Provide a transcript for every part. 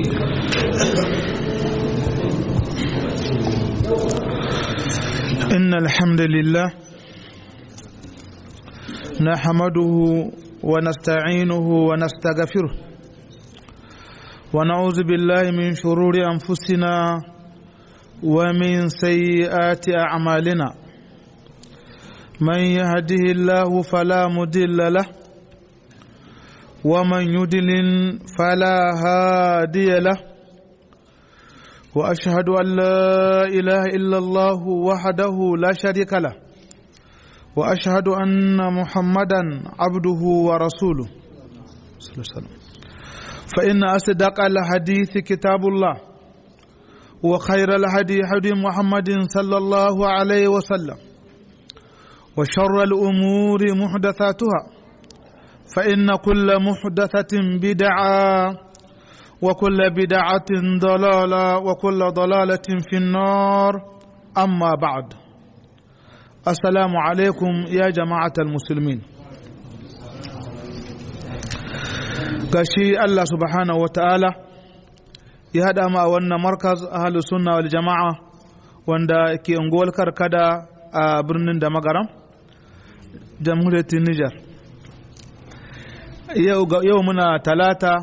إن الحمد لله نحمده ونستعينه ونستغفره ونعوذ بالله من شرور أنفسنا ومن سيئات أعمالنا من يهده الله فلا مضل له ومن يضلل فلا هادي له واشهد ان لا اله الا الله وحده لا شريك له واشهد ان محمدا عبده ورسوله صلى الله عليه وسلم فان اصدق الحديث كتاب الله وخير الهدي هدي محمد صلى الله عليه وسلم وشر الامور محدثاتها فان كل محدثه بدعه وكل بدعة ضلالة وكل ضلالة في النار أما بعد السلام عليكم يا جماعة المسلمين gashi Allah subhanahu wa ta'ala ya haɗa ma wannan markaz ahalus sunna wal jama'a wanda ke unguwar karkada a birnin da magaram jamhuriyar Nijar yau muna talata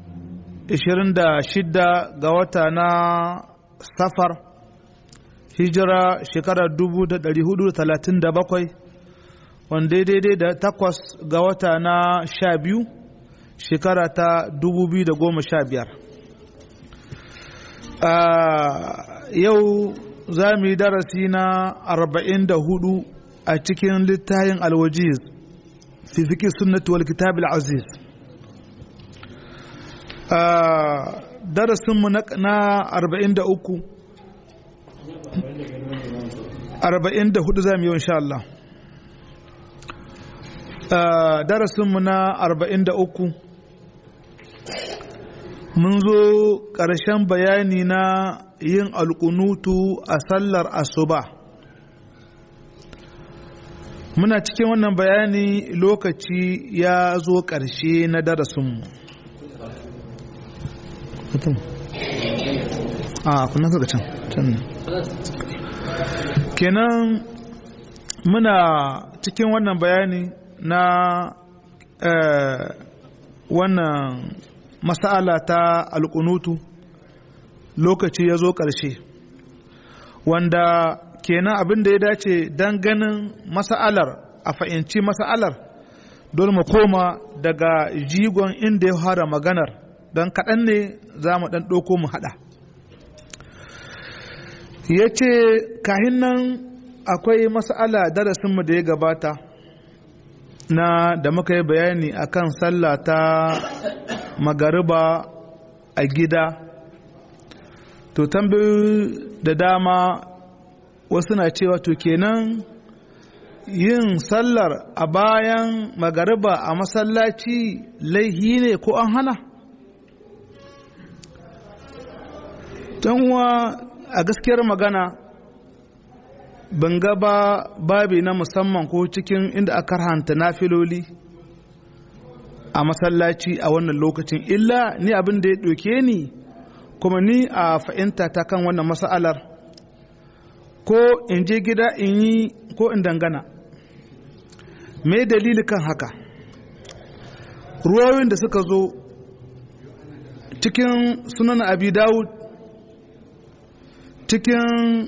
26 ga wata na safar hijira shekarar 1437 wanda daidai da takwas ga wata na sha biyu shekara ta 2015 yau za mu yi darasi na 44 a cikin littayin alwajiz fi fiƙi sunnatu wal kitab al-aziz darasinmu na arba'in da uku arba'in da hudu za mu yi insha Allah darasinmu na arba'in da uku mun zo ƙarshen bayani na yin alƙunutu a sallar asuba muna cikin wannan bayani lokaci ya zo ƙarshe na darasinmu mutum a kuna kaga can can kenan muna cikin wannan bayani na wannan masala ta alƙunutu lokaci ya zo ƙarshe wanda kenan abin da ya dace don ganin masa'alar a fahimci masa'alar dole mu koma daga jigon inda ya fara maganar don kaɗan ne za mu ɗan ɗauko mu haɗa ya ce kahin nan akwai mas'ala darasinmu da ya gabata na da muka yi bayani akan sallah ta magariba a gida to tambayoyi da dama wasu na cewa to kenan yin sallar a bayan magariba a masallaci laihi ne ko an hana? uwa a gaskiyar magana ban ga ba babi na musamman ko cikin inda aka hanta nafiloli a masallaci a wannan lokacin illa ni abin da ya ɗauke ni kuma ni a fahimta ta kan wannan mas'alar ko in je gida in yi ko in dangana me dalili kan haka ruwayoyin da suka zo cikin sunan abi dawud cikin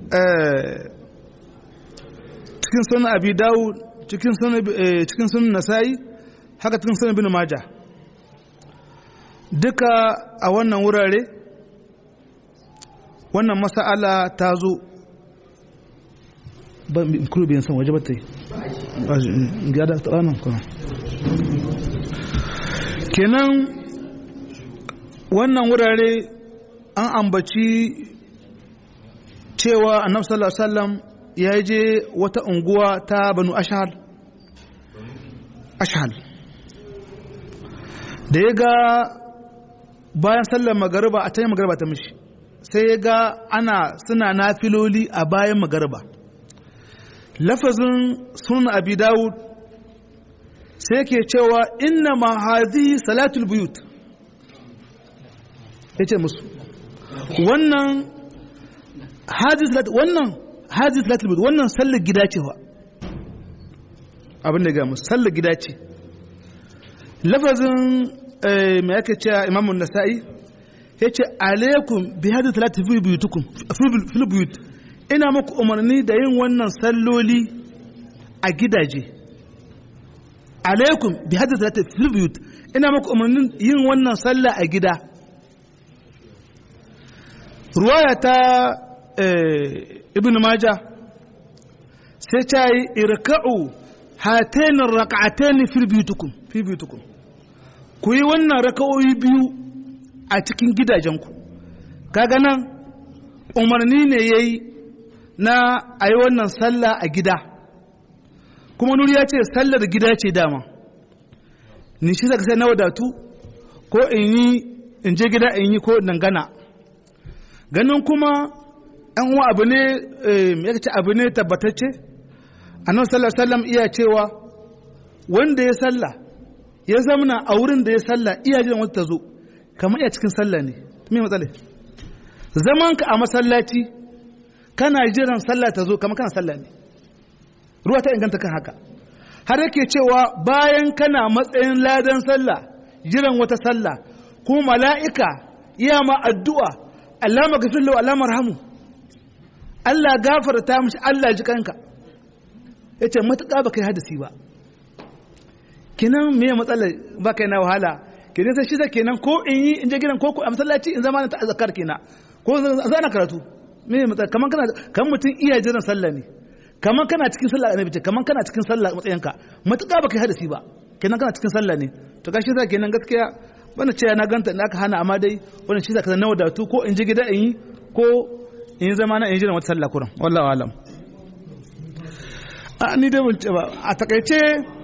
cikin sunan abi dawud cikin sunan cikin sunan nasa'i haka cikin sunan bin maja duka a wannan wurare wannan mas'ala ta zo ban kuro biyan san waje ba ta yi gada ranar kuma kenan wannan wurare an ambaci cewa annabi sallallahu alaihi wasallam ya je wata unguwa ta banu ashal ashal da ya ga bayan sallar magariba a tayin magariba ta mishi sai ya ga ana suna nafiloli a bayan magariba lafazin sunan abi dawud sai ke cewa inna ma hadhihi salatul buyut ya ce musu wannan wannan hajji salatul bid wannan sallar gida ce wa abin da ga musu sallar gida ce lafazin mai aka ce imamun nasa'i ya ce alaikum bi hajji salatul fi buyutukum fil buyut ina muku umarni da yin wannan salloli a gidaje alaikum bi hajji salatul fil buyut ina muku umarnin yin wannan sallah a gida ruwaya ta ibn maja sai ta yi irka'u hatainin raka'ataini fi biyutukum fi biyutukum ku yi wannan raka'o'i biyu a cikin gidajenku kaga nan umarni ne yayi na a yi wannan sallah a gida kuma nuri ya ce sallar gida ce dama ni shi zaka sai na wadatu ko in yi in je gida in yi ko dangana ganin kuma yan uwa abu ne ya ce abu ne tabbatacce annabi sallallahu alaihi wasallam iya cewa wanda ya salla ya zamana a wurin da ya salla iya jiran wata ta zo kamar iya cikin sallah ne me matsala zaman ka a masallaci kana jiran sallah ta zo kamar kana sallah ne ruwa ta inganta kan haka har yake cewa bayan kana matsayin ladan sallah jiran wata sallah ko mala'ika iya ma addu'a Allah magafin lau Allah marhamu Allah gafarta mishi Allah ji kanka ya ce matuƙa ba kai hadisi ba kinan me matsala ba kai na wahala kinan sai shi da kenan ko in yi in je gidan ko a masallaci in zama ta azkar kenan ko zana karatu me matsala kaman kana kan mutum iya jiran sallah ne kaman kana cikin sallah annabi ce kaman kana cikin sallah matsayinka matuƙa ba kai hadisi ba kenan kana cikin sallah ne to gashi za kenan gaskiya bana ce na ganta da aka hana amma dai wannan shi zaka na wadatu ko in ji gida in yi ko in yi zama na in ji da wata sallah kuran wallahu alam a ni dai ban ce ba a takaice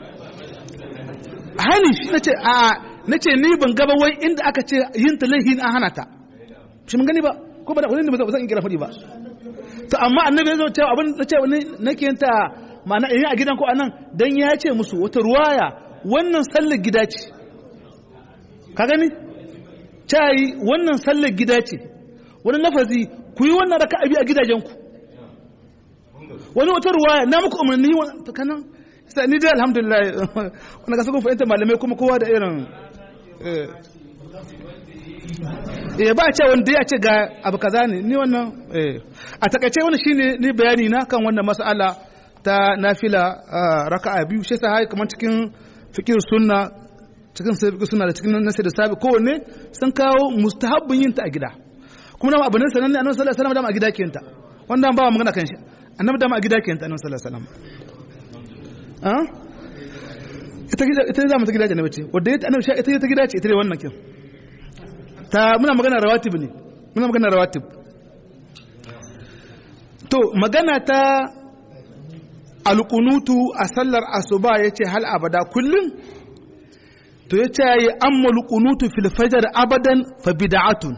hani shi nace a nace ni ban gaba wai inda aka ce yin ta laihi an hana ta shi mun gani ba ko ba da wani ba zan kira fadi ba to amma annabi zai ce abin nace wani nake yin ta ma'ana in a gidan ko anan dan ya ce musu wata ruwaya wannan sallar gida ce ka gani cayi wannan sallar gida ce wani lafazi ku yi wannan raka abi a gidajenku wani wata ruwaya na muku umarni ta kanan sai ni dai alhamdulillah wani ka saka fahimta malamai kuma kowa da irin eh ba ce wanda ya ce ga abu kaza ne ni wannan a takaice wani shine ni bayani na kan wannan mas'ala ta nafila raka'a biyu shi sai kamar cikin fikir sunna cikin sabi suna da cikin nasi da sabi kowanne sun kawo mustahabbin yin ta a gida kuma dama abu ne sanan ne annabi sallallahu alaihi wasallam dama a gida ke ta wanda ba magana kan shi annabi dama a gida ke ta annabi sallallahu alaihi wasallam ah ita gida ita zama ta gida ce annabi ce wanda ita annabi ita ta gida ce ita ne wannan kin ta muna magana rawatib ne muna magana rawatib to magana ta alqunutu a sallar asuba yace hal abada kullum to ya ce yi ammalu kunutu fil fajar abadan fa bid'atun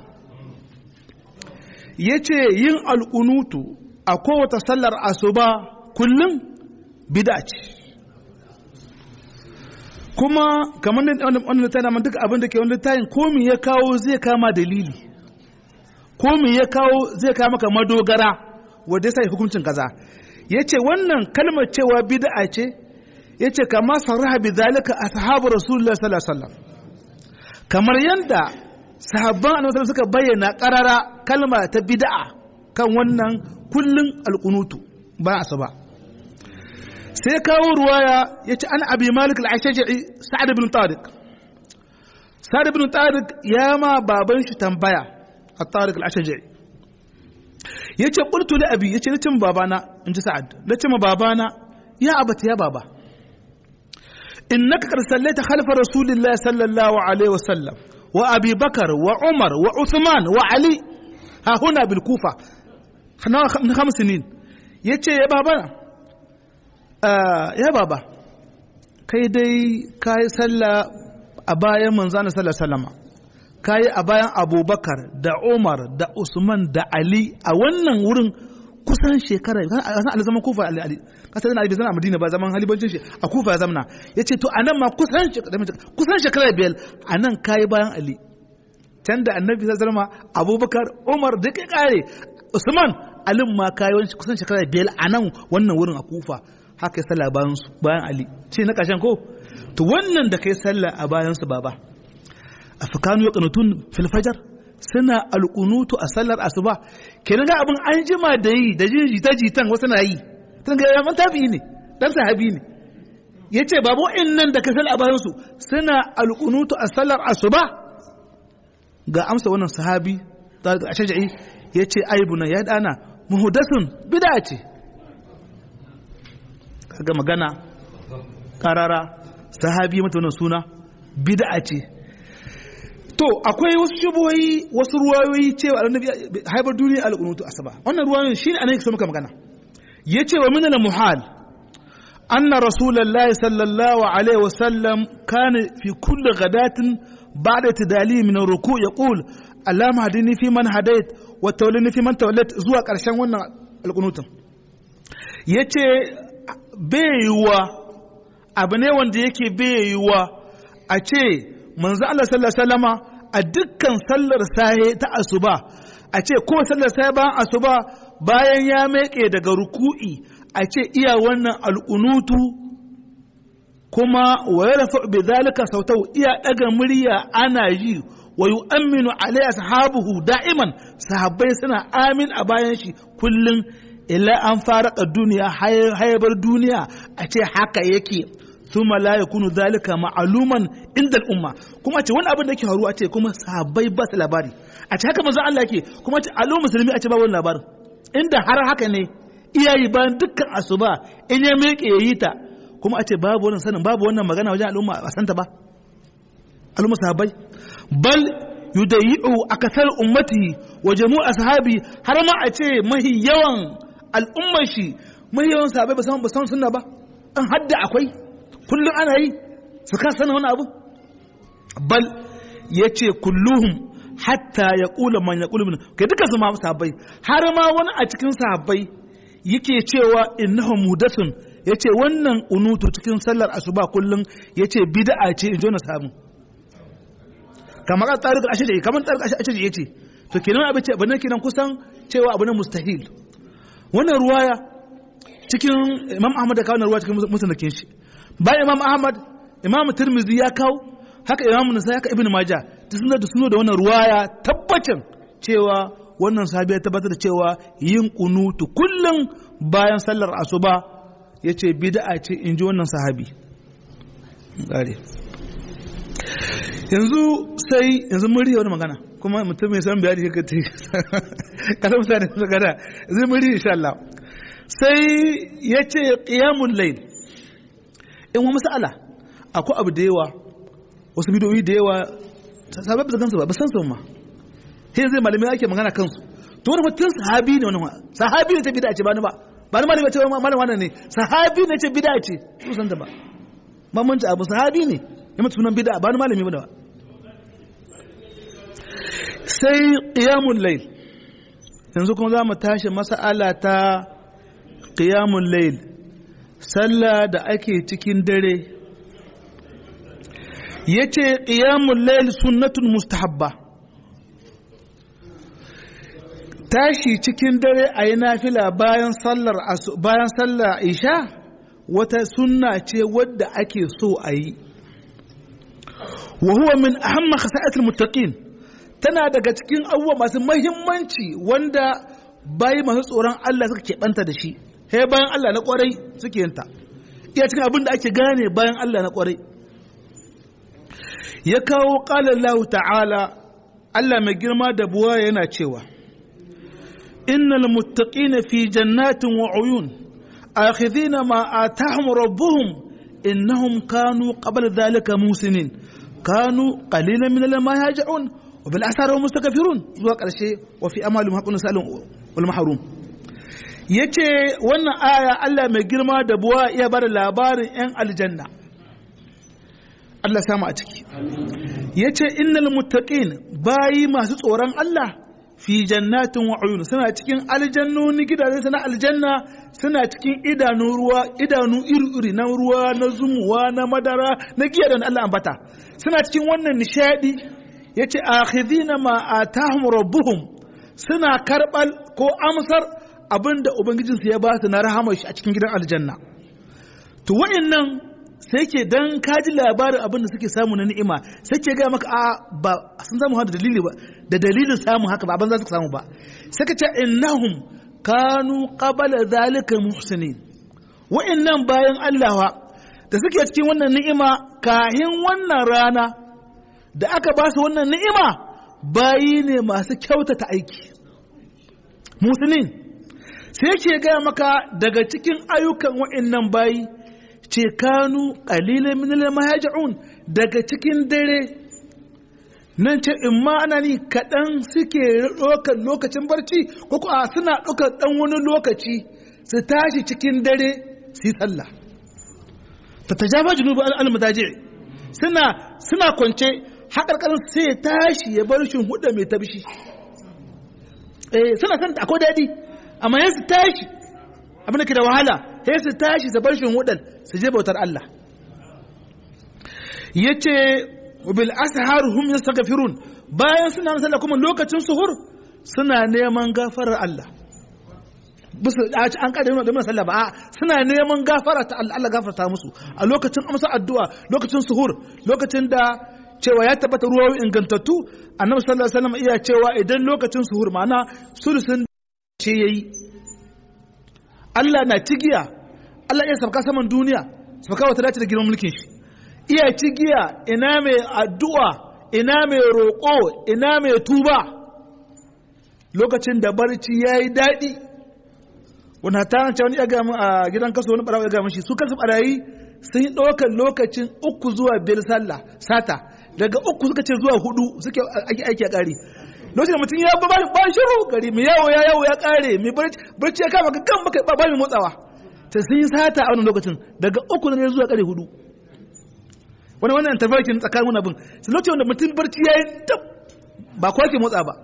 ya ce yin alkunutu a kowace sallar asuba kullum bid'a ce kuma kamar wanda ta dama duka abin da ke wanda tayin komi ya kawo zai kama dalili komi ya kawo zai kama maka madogara wadda ya sa hukuncin kaza ya ce wannan kalmar cewa bid'a ce ya ce kama sarraha bi zalika ashabu rasulullah sallallahu alaihi wasallam kamar yanda sahabban annabi suka bayyana karara kalma ta bid'a kan wannan kullun alqunutu ba asaba sai kawo ruwaya yace an abi malik al-ashja'i sa'ad ibn tariq sa'ad ibn tariq ya ma baban shi tambaya at-tariq al-ashja'i yace qultu li abi yace nace babana inji sa'ad nace ma babana ya abata ya baba إنك قد صليت خلف رسول الله صلى الله عليه وسلم وأبي بكر وعمر وعثمان وعلي ها هنا بالكوفة من خمس سنين يتشي يا بابا آه يا بابا kai dai ka yi sallah a bayan manzana sallah sallama ka yi a bayan abubakar da umar da usman da ali a wannan wurin kusan shekara a san zaman kufa ali ali kasar ali bai zama a madina ba zaman halibancin shi a kufa ya zamana ya ce to a nan ma kusan shekara biyar a nan kayi bayan ali can da annabi sallallahu alaihi abubakar umar duk ya kare usman alim ma kayan kusan shekara biyar a nan wannan wurin a kufa haka ya sallah bayan su bayan ali ce na ƙarshen ko to wannan da kai sallah a bayan su baba a fakanu ya kanutun fil fajar suna alƙunutu a sallar asuba kenan ga abin an jima da yi da jin jita jitan wasu na yi tun ga yaman tabi ne dan sahabi ne ya ce babu nan da ka sallar a bayan su suna alƙunutu a sallar asuba ga amsa wannan sahabi a shaja'i ya ce aibuna ya dana muhudasun bida ce kaga magana karara sahabi mata wannan suna bida ce to akwai wasu shubuhoyi wasu ruwayoyi cewa annabi haifar duniya al-qunutu asaba wannan ruwayoyin shine annabi sai muka magana yace wa min al-muhal anna rasulullahi sallallahu alaihi wasallam kana fi kulli ghadatin ba'da tidali min ar-ruku yaqul allama hadini fi man hadait wa tawallini fi man tawallat zuwa karshen wannan al-qunutun yace bayuwa abu ne wanda yake bayuwa a ce manzo Allah sallallahu alaihi wasallama a dukkan sallar sahe ta asuba a ce ko sallar sahe bayan asuba bayan ya meke daga ruku'i a ce iya wannan al'unutu kuma wa yarfa bi zalika sautau iya daga murya ana yi wa yu'minu alai ashabuhu da'iman sahabbai suna amin a bayan shi kullun illa an faraka duniya hayabar duniya a ce haka yake thumma la yakunu zalika ma'luman inda al'umma kuma ce wani abin da yake faruwa ce kuma sahabbai ba su labari a ce haka manzon Allah yake kuma ce al'umma musulmi a ce ba wani labarin inda har haka ne iyayi bayan dukkan asuba in ya miƙe ya yi ta kuma a ce babu wannan sanin babu wannan magana wajen al'umma a santa ba al'umma sahabbai bal yudayi'u akasar ummati wa jami'u ashabi har ma a ce mahi yawan al'ummar shi mahi yawan sahabbai ba san ba san sunna ba an hadda akwai kullum ana yi su ka sanin wani abu bal yace kulluhum hatta ya kula man ya kula min kai duka su ma sahabbai har ma wani a cikin sahabbai yake cewa innahu mudathun yace wannan unutu cikin sallar asuba kullum yace bid'a ce in jona samu kamar tsarik ashiri kamar tsarik ashiri yace to kenan abin ce bane kenan kusan cewa abu ne mustahil wannan ruwaya cikin imam ahmad da kawo ruwaya cikin musnadin shi bayan imam ahmad imam tirmidhi ya kawo haka imam nasa haka ibn maja ta suna da suna da wannan ruwaya tabbacin cewa wannan sahabi ya tabbatar da cewa yin kunutu kullum bayan sallar asuba ya ce bid'a ce in ji wannan sahabi yanzu sai yanzu mun riya wani magana kuma mutum mai san bayani ka ta kasa mutane su gada yanzu mun riya insha Allah sai ya ce qiyamul layl in wa mas'ala akwai abu da yawa wasu bidiyoyi da yawa sabai ba su gansu ba ba san su ma sai zai malamai ake magana kansu to wani mutum sahabi ne wani sahabi ne ta bid'a ce ba ni ba ba ni malami ce malam wannan ne sahabi ne ce bid'a ce su san ta ba ba mun abu sahabi ne ya mutu sunan bid'a ba ni malami ba da ba sai qiyamul layl yanzu kuma za mu tashi mas'ala ta qiyamul layl sallah da ake cikin dare ya ce ƙiyamun layl sunnatun mustahabba tashi cikin dare a yi nafila bayan sallar bayan sallar isha wata sunna ce wadda ake so a yi wa huwa min ahamma khasa'atul muttaqin tana daga cikin abubuwa masu mahimmanci wanda bayi masu tsoron Allah suka keɓanta da shi he bayan Allah na ƙwarai suke yinta iya cikin abin da ake gane bayan Allah na ƙwarai ya kawo ƙalar lahu ta'ala Allah mai girma da buwa yana cewa innal muttaqina fi jannatin wa uyun akhidhina ma atahum rabbuhum innahum kanu qabla dhalika musinin kanu qalilan min ma yaj'un wa bil asari hum mustakbirun zuwa ƙarshe wa fi amalihim haqqun salun wal mahrum yace wannan aya Allah mai girma da buwa iya bada labarin 'yan aljanna Allah samu a ciki ya ce innal muttaqin bayi masu tsoron Allah fi jannatin wa uyun suna cikin aljannoni gidaje suna aljanna suna cikin idanu ruwa idanu iri-iri na ruwa na zumuwa na madara na giya da Allah ambata suna cikin wannan nishadi yace akhidina ma atahum rabbuhum suna karbal ko amsar abinda ubangijinsu ya ba su na rahama shi a cikin gidan aljanna to wa'annan sai ke dan kaji labarin abin da suke samu na ni'ima sai ke ga maka a ba sun samu da dalili ba da dalilin samun haka ba abin za su samu ba sai ka ce innahum kanu qabala zalika muhsinin wa'annan bayan Allah da suke cikin wannan ni'ima kahin wannan rana da aka ba su wannan ni'ima bayi ne masu kyautata aiki musulmin sai ke gaya maka daga cikin ayyukan wa'annan bayi ce kanu ƙalilan minal mahaja'un daga cikin dare nan ce in ma ana ni kaɗan suke ɗaukar lokacin barci ko kuwa suna ɗaukar ɗan wani lokaci su tashi cikin dare su yi sallah ta ta jafa junubu al-madaji suna suna kwance haƙarƙarin sai ya tashi ya bar shin huda mai tabshi eh suna san akwai daɗi amma yan su tashi abin da ke da wahala sai su tashi su bar shin hudan su je bautar Allah yace bil ashar hum yastaghfirun bayan suna sallah kuma lokacin suhur suna neman gafarar Allah bisu an kada da mana sallah ba suna neman gafara ta Allah Allah gafarta musu a lokacin amsa addu'a lokacin suhur lokacin da cewa ya tabbata ruwa ingantattu annabi sallallahu alaihi wasallam iya cewa idan lokacin suhur ma'ana sulusun ce yayi Allah na cigiya Allah iya sabka saman duniya sabka wata dace da girman mulkin shi iya cigiya ina mai addu'a ina mai roƙo ina mai tuba lokacin da barci yayi daɗi wani ta ce wani ya ga mu a gidan kaso wani barawa ya ga shi su kansu barayi sun yi ɗaukar lokacin uku zuwa biyar sallah sata daga uku suka ce zuwa hudu suke aiki aiki a ƙari lokacin da mutum ya ba ba shiru gari mai yawo ya yawo ya ƙare mai barci ya kama ga gan baka ba mai motsawa ta sun yi sata a wannan lokacin daga uku ne zuwa ƙare hudu wani wannan tafarkin tsakanin wani abin sai lokacin da mutum barci ya yi tab ba kowa ke motsa ba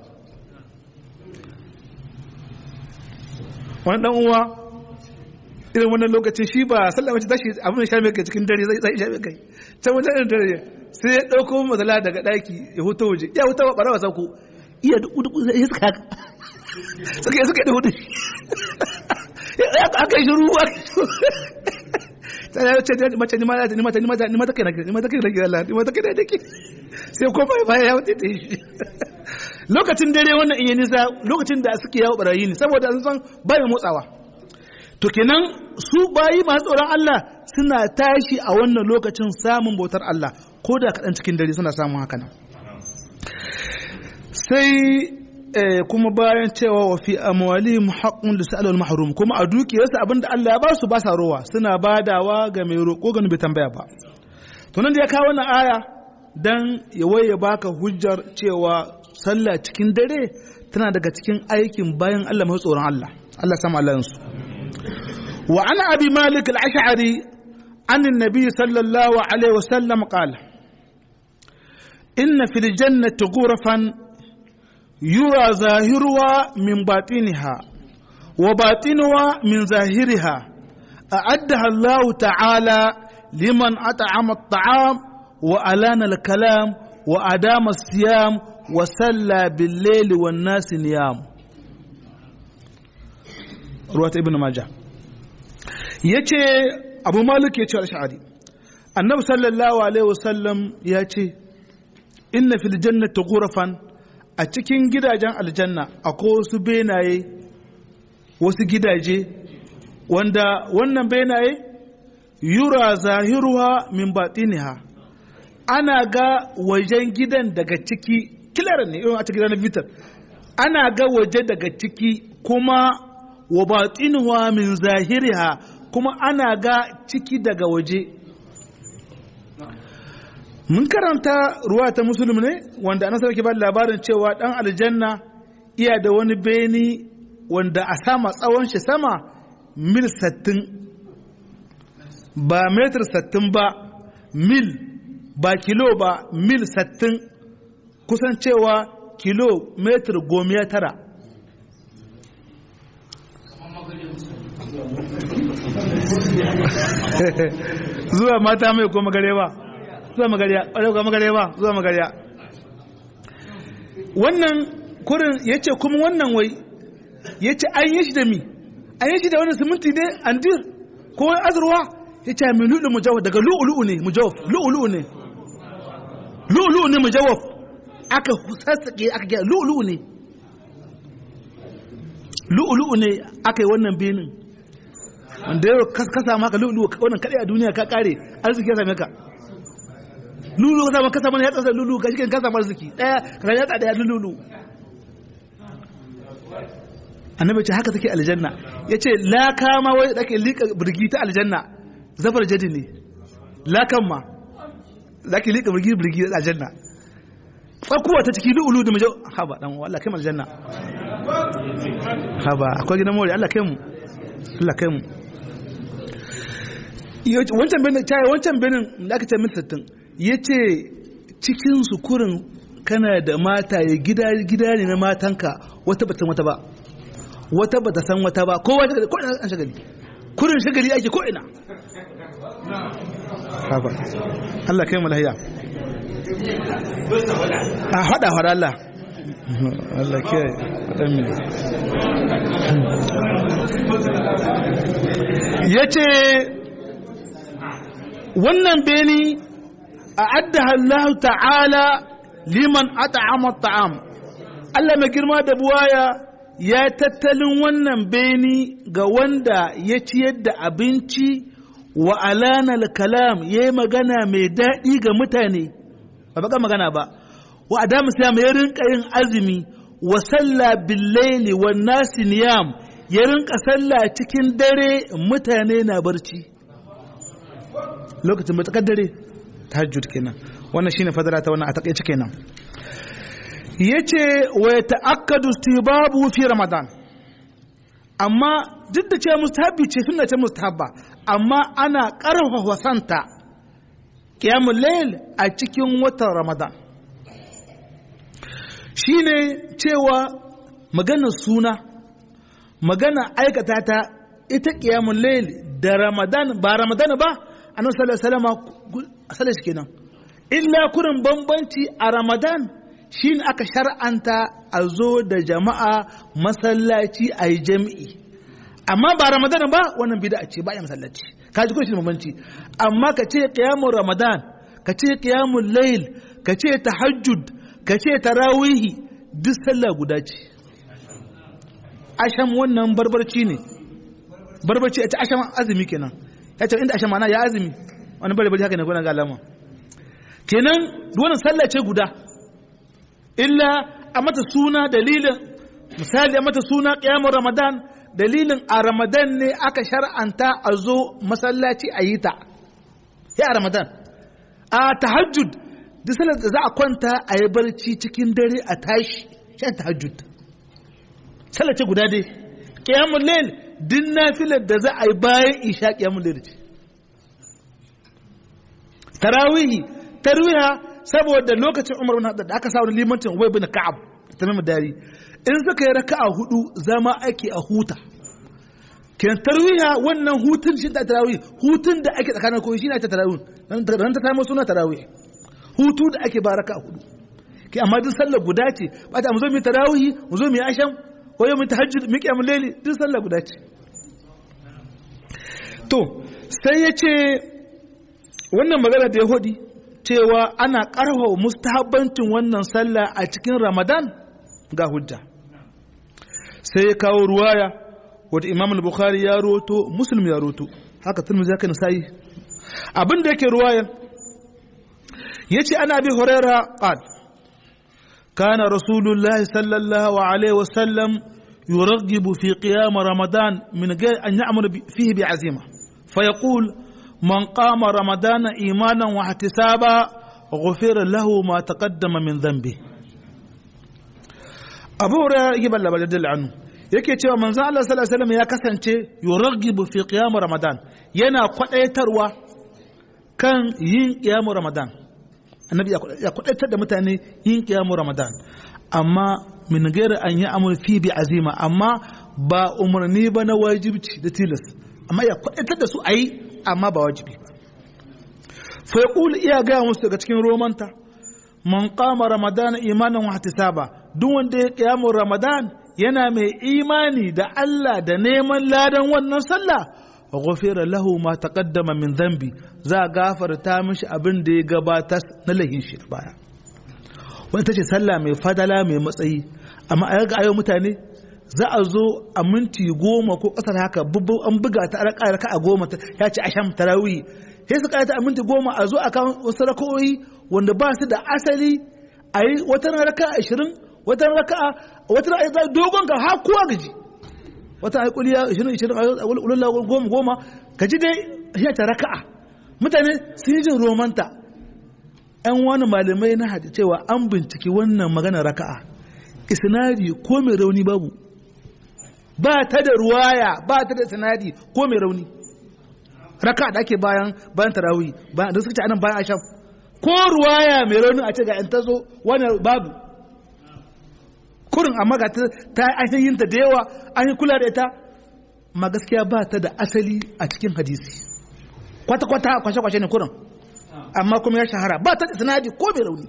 wani dan uwa irin wannan lokacin shi ba sallah mace tashi abin da sha mai kai cikin dare zai zai sha mai kai can wajen irin dare sai ya dauko matsala daga daki ya huta waje ya huta bara wa sauko iya duk duk sai iska haka suka suka da hudu ya aka yi ruwa sai ya ce mace ni ma ni mata ni mata ni mata kai na ni mata kai na Allah ni mata kai da dake sai ko bai bai ya wuce ta shi lokacin dare wannan in yi nisa lokacin da suke yawo barayi ne saboda sun san bai motsawa to kenan su bayi masu tsoron Allah suna tashi a wannan lokacin samun bautar Allah ko da kaɗan cikin dare suna samun haka nan sai kuma bayan cewa wa fi amwalihim haqqun lisa'al wal mahrum kuma a dukiyarsa abinda Allah ya ba su ba sa rowa suna badawa ga mai roƙo ga bai tambaya ba to nan da ya kawo wannan aya dan ya waye baka hujjar cewa sallah cikin dare tana daga cikin aikin bayan Allah mai tsoron Allah Allah sama Allah su wa ana abi malik al-ash'ari an annabi sallallahu alaihi wasallam qala inna fil jannati ghurafan yura zahiruha min batiniha wa batinuha min zahiriha a'addaha Allah ta'ala liman at'ama at-ta'am wa alana al-kalam wa adama as-siyam wa salla bil-layli wan-nas niyam ruwata ibn majah yace abu malik yace al-sha'ari annabi sallallahu alaihi wasallam yace inna fil jannati ghurafan a cikin gidajen aljanna akwai wasu benaye wasu gidaje wanda wannan benaye yura zahiruha min batiniha ana ga wajen gidan daga ciki kilar ne irin a cikin gidan vitar ana ga waje daga ciki kuma wa batinuha min zahiriha kuma ana ga ciki daga waje mun karanta ruwa ta musulmi ne wanda anasar ke ba labarin cewa dan aljanna iya da wani beni wanda a sama tsawon shi sama mil sattin ba metar sattin ba mil ba kilo ba mil sattin kusan cewa kilo metar gomiya tara zuwa mata mai ko magare ba zuwa magariya ƙwarai ko magariya ba zuwa magariya wannan kurin ya ce kuma wannan wai ya ce an yi shi da mi an yi shi da wannan siminti ne andir ko wani azurwa ya ce mai lu'ulu mujawaf daga lu'ulu ne mujawaf lu'ulu ne lu'ulu ne mujawaf aka sassaƙe aka gya lu'ulu ne lu'ulu ne aka yi wannan benin wanda yau ka samu haka lu'ulu wannan kaɗai a duniya ka ƙare arziki ya same ka lulu ka samu kasa mana ya tsasa lulu ka shi ka samu arziki ɗaya ka ya tsada ya lulu annabi ce haka take aljanna ya ce laka ma wai da ke liƙa birgi ta aljanna zafar jadi ne lakan ma za ki liƙa birgi birgi ta aljanna tsakuwa ta ciki lu'ulu da majau haba dan Allah kai mu aljanna haba akwai gidan mori Allah kai mu Allah kai mu wancan benin ta wancan benin da aka ce min sattin ya ce cikin sukurin kana da mata ya gida gida ne na matanka wata bata wata ba wata bata san wata ba kowa ta ko ina an shagali kurin shagali ake ko ina haba Allah kai mu lahiya a hada hada Allah Allah ke dan mi yace wannan beni a'addaha Allah ta'ala liman at'ama at'am Allah mai girma da buwaya ya tattalin wannan beni ga wanda ya ciyar da abinci wa alana kalam ya yi magana mai daɗi ga mutane ba baka magana ba wa adamu siyam ya rinka yin azumi wa sallah billaili wa nasi niyam ya rinka sallah cikin dare mutane na barci lokacin matakar dare tahajjud kenan wannan shine fadara ta wannan a takaice kenan yace wa yata'akkadu istibabu fi ramadan amma duk da cewa mustahabi ce sunna ce mustahabba amma ana karfafa santa qiyamul layl a cikin watan ramadan shine cewa magana suna magana aikata ta ita qiyamul layl da ramadan ba ramadan ba annabi sallallahu alaihi wasallam asalin shi kenan illa kurin bambanci a ramadan shine aka shar'anta a zo da jama'a masallaci a yi jami'i amma ba ramadan ba wannan bid'a ce ba ya masallaci ka ji shi bambanci amma ka ce qiyamul ramadan ka ce qiyamul layl ka ce tahajjud ka ce tarawihi duk sallah guda ce asham wannan barbarci ne barbarci ita asham azumi kenan ya ce inda asham mana ya azumi wani bari bari haka ne kuna ga alama kenan wannan sallah ce guda illa a mata suna dalilin misali a mata suna qiyamul ramadan dalilin a ramadan ne aka shar'anta a zo masallaci a yi ta ya a ramadan a tahajjud duk salar da za a kwanta a yi barci cikin dare a tashi shan tahajjud sallar ce guda dai qiyamul layl din nafilar da za a yi bayan isha qiyamul layl ce tarawihi tarwiha saboda lokacin umar bin da aka sa wani limancin wai bin ka'ab tamim dari in suka yi raka'a hudu zama ake a huta kenan tarwiha wannan hutun shi da tarawih hutun da ake tsakanin koyi shi ne ta tarawih dan ta kama suna tarawih hutu da ake ba raka'a hudu ke amma duk sallar guda ce ba ta mu zo mu tarawih mu zo mu asham ko yau mu tahajjud mu qiyamul layli duk sallar guda ce to sai ya ce wannan magana da ya hudi cewa ana ƙarfafa mustahabbancin wannan sallah a cikin ramadan ga hujja sai ya kawo ruwaya wata imam al-bukhari ya roto muslim ya roto haka turmuzi haka nasa'i abin da yake ruwaya ya ce ana bi huraira qal kana rasulullahi sallallahu alaihi wasallam يرغب في قيام رمضان من غير أن يأمر فيه بعزيمة فيقول من قام رمضان إيمانا واحتسابا غفر له ما تقدم من ذنبه أبو هريرة يجيب الله بدل عنه yake cewa manzo Allah sallallahu alaihi wasallam ya kasance yuraghibu fi qiyam ramadan yana kwadaitarwa kan yin qiyam ramadan annabi ya kwadaitar da mutane yin qiyam ramadan amma min gairi an yi amur fi bi azima amma ba umarni ba na wajibci da tilas amma ya kwadaitar da su a yi amma ba wajibi fa iya gaya musu daga cikin romanta man qama ramadana imanan wa ihtisaba duk wanda ya kiyamun ramadan yana mai imani da Allah da neman ladan wannan sallah ghufira lahu ma taqaddama min dhanbi za a gafarta mishi abin da ya gabata na lahin shi baya wani tace sallah mai fadala mai matsayi amma a ga ayo mutane za a zo a minti goma ko ƙasar haka an buga ta raka a goma ya ce asham tarawih sai su ta a minti goma a zo a kan wasu raka'o'i wanda ba su da asali a yi wata raka ashirin wata raka wata raka dogon ga har kowa gaji wata ai kuliya ashirin ashirin a ulula goma goma gaji dai shi ta raka'a mutane sun yi jin romanta yan wani malamai na hadi cewa an binciki wannan magana raka'a isnadi ko mai rauni babu ba ta da ruwaya ba ta da sinadi ko mai rauni raka da ake bayan bayan tarawih bayan da suka ce anan bayan asham ko ruwaya mai rauni a ce ga yan tazo wannan babu kurin amma ga ta an yin ta da yawa an yi kula da ita ma gaskiya ba ta da asali a cikin hadisi kwata kwata kwashe kwashe ne kurin amma kuma ya shahara ba ta da sinadi ko mai rauni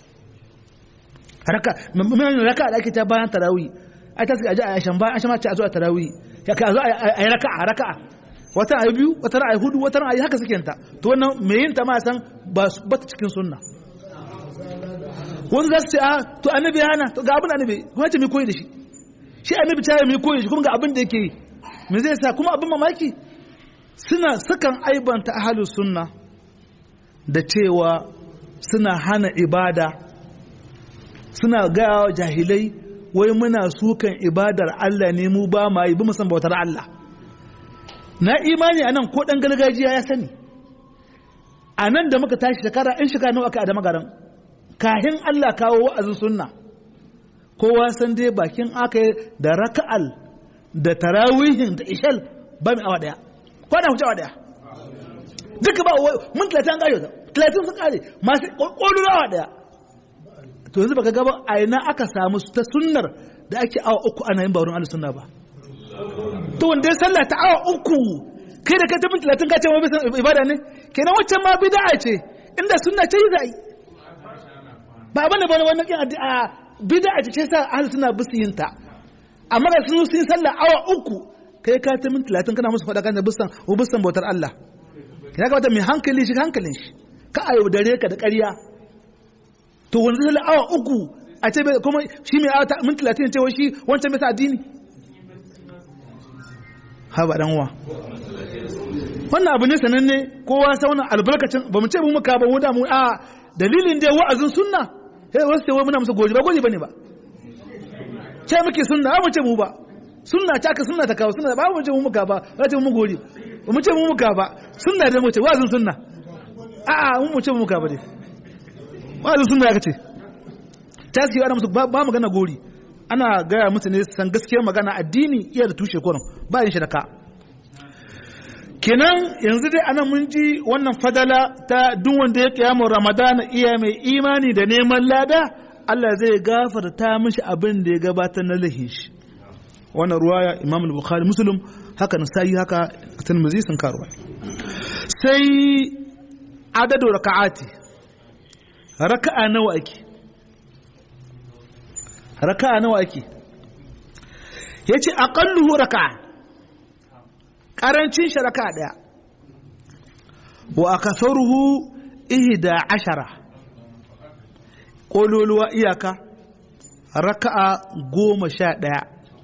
raka raka da ake ta bayan tarawih ai ta suka aje a shan bayan an ce a zo a tarawih ya ka zo a yi raka'a raka'a wata ayi biyu wata ayi hudu wata ayi haka suke ta to wannan me yin ta ma san ba ba ta cikin sunna wani za su ce a to annabi ya hana to ga abin annabi kuma ce mai koyi da shi shi annabi ta yi mai koyi da shi kuma ga abin da yake yi me zai sa kuma abin mamaki suna sukan aibanta ahalus sunna da cewa suna hana ibada suna gaya jahilai wai muna sukan ibadar Allah ne mu ba ma yi bi musan bautar Allah na imani a nan ko ɗan gargajiya ya sani a nan da muka tashi shekara in shekara nawa aka adama garan kahin Allah kawo wa'azin sunna kowa san dai bakin aka yi da raka'al da tarawihin da ishal ba mai awa daya kwana huce awa daya duka ba mun talatin an kare talatin sun kare masu ƙwaƙwalwa awa daya to yanzu baka gaba a ina aka samu ta sunnar da ake awa uku ana yin baurin ahlus sunna ba to wanda ya sallah ta awa uku kai da kai tafi talatin ka ce ma bisa ibada ne kenan waccan ma bid'a ce inda sunna ce yi za yi ba abin da bane wannan kin addu'a bid'a ce sa ahlus sunna bisu yin ta amma da sun sun sallah awa uku kai ka tafi talatin kana musu faɗa kan bisan bisan bautar Allah ya kamata mai hankali shi hankalin shi ka ayo dare ka da ƙarya to wanda zai awa uku a ce kuma shi mai awa min talatin ce shi wancan bai sa addini ha ba dan wa wannan abu ne sananne kowa sa wannan albarkacin ba mu ce mu muka ba mu da mu a dalilin da wa'azin sunna sai wasu ce wai muna musu goji ba goji bane ba ce muke sunna ba mu ce mu ba sunna ta ka sunna ta kawo sunna ba mu ce mu muka ba ba ce mu goji ba mu ce mu muka ba sunna da mu ce wa'azin sunna a'a mu mu ce mu muka ba dai wa'azin sunna ya ce ta suke ana musu ba magana gori ana gaya musu ne san gaskiyar magana addini iya da tushe kurin ba yin shi da ka kenan yanzu dai ana mun ji wannan fadala ta duk wanda ya kiyamu ramadana iya mai imani da neman lada Allah zai gafarta mishi abin da ya gabatar na lahi shi wannan ruwaya imam al-bukhari muslim haka na sai haka tirmidhi sun karuwa sai adadu raka'ati raka'a nawa ake raka'a nawa ake yace aqalluhu raka'a karancin shi raka'a daya wa akasaruhu ihda ashara kololuwa iyaka raka'a goma sha daya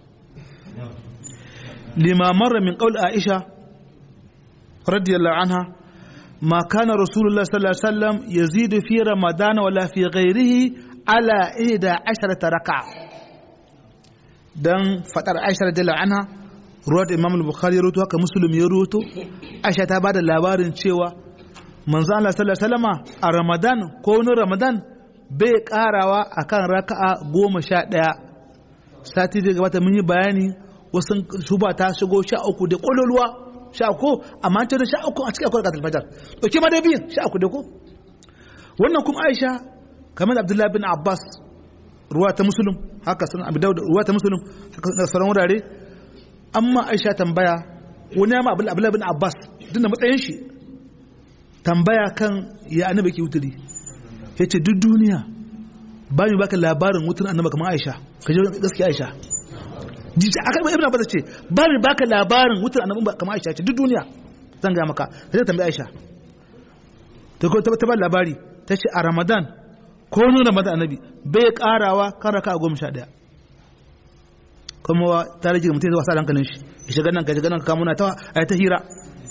lima marra min qaul aisha radiyallahu anha ما كان رسول الله صلى الله عليه وسلم يزيد في رمضان ولا في غيره على إحدى عشرة ركعة دان فتر عائشة رضي الله عنها رواه الإمام البخاري يروتو هكا مسلم يروتو عائشة تبعد اللابارن شيوا من زال الله صلى الله عليه وسلم رمضان كون رمضان bai karawa akan raka'a goma sha ɗaya sati da gabata mun yi bayani wasu shuba ta shigo sha uku da ƙololuwa sha uku amma ta da sha uku a cikin akwai rakatul fajar dauke ma dai biyan sha uku da ko wannan kuma Aisha kamar Abdullah bin Abbas ruwa ta Muslim haka sunan Abu Dawud ruwa ta Muslim haka sauran wurare amma Aisha tambaya wani ya ma Abdullah bin Abbas dinda matsayin shi tambaya kan ya annabi ke wuturi yace duk duniya ba mu baka labarin wutar annabi kamar Aisha ka je gaskiya Aisha jiji aka ibn Abbas ce ba mu baka labarin wutar annabi kamar Aisha ce duk duniya zan ga maka ka je tambayi Aisha ta ko ta ba labari ta ce a Ramadan ko nun Ramadan annabi bai karawa kan raka goma sha daya kuma ta rage mutum zuwa sa hankalin shi ya shiga nan ka shiga nan ka muna ta ai ta hira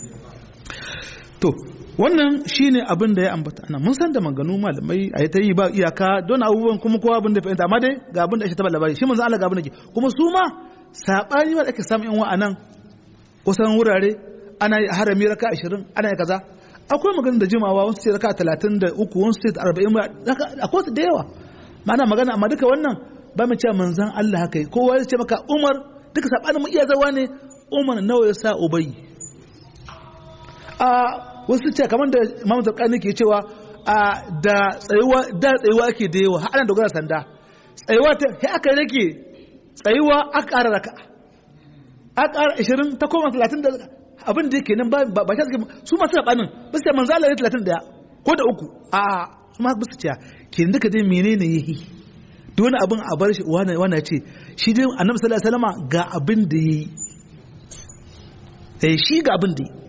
to wannan shine abin da ya ambata ana mun san da maganu malamai a ta yi ba iyaka don abubuwan kuma kowa abin da fahimta amma dai ga abin da ake taba labari shi manzo Allah ga abin da ke kuma su ma sabani wanda ake samu yan wa anan kusan wurare ana yi harami raka 20 ana yi kaza akwai magana da jimawa wasu ce raka 33 wasu ce 40 akwai su da yawa ma'ana magana amma duka wannan ba mu cewa manzan Allah haka kowa ya ce maka Umar duka sabanin mu iya zawa ne Umar nawa ya sa Ubayy a wasu ce kamar da Imam Zarqani ke cewa a da tsayuwa da tsayuwa ake da yawa har ana dogara sanda tsayuwa ta sai aka rage tsayuwa aka ƙara raka aka ƙara 20 ta koma 30 da abin da yake nan ba ba shi su masu sabanin ba su ce manzo Allah ya 31 ko da uku a su ma ba su ce ke duka dai menene yayi duk wani abin a bar shi wani wani ce shi dai annabi sallallahu alaihi wasallam ga abin da yayi eh shi ga abin da yayi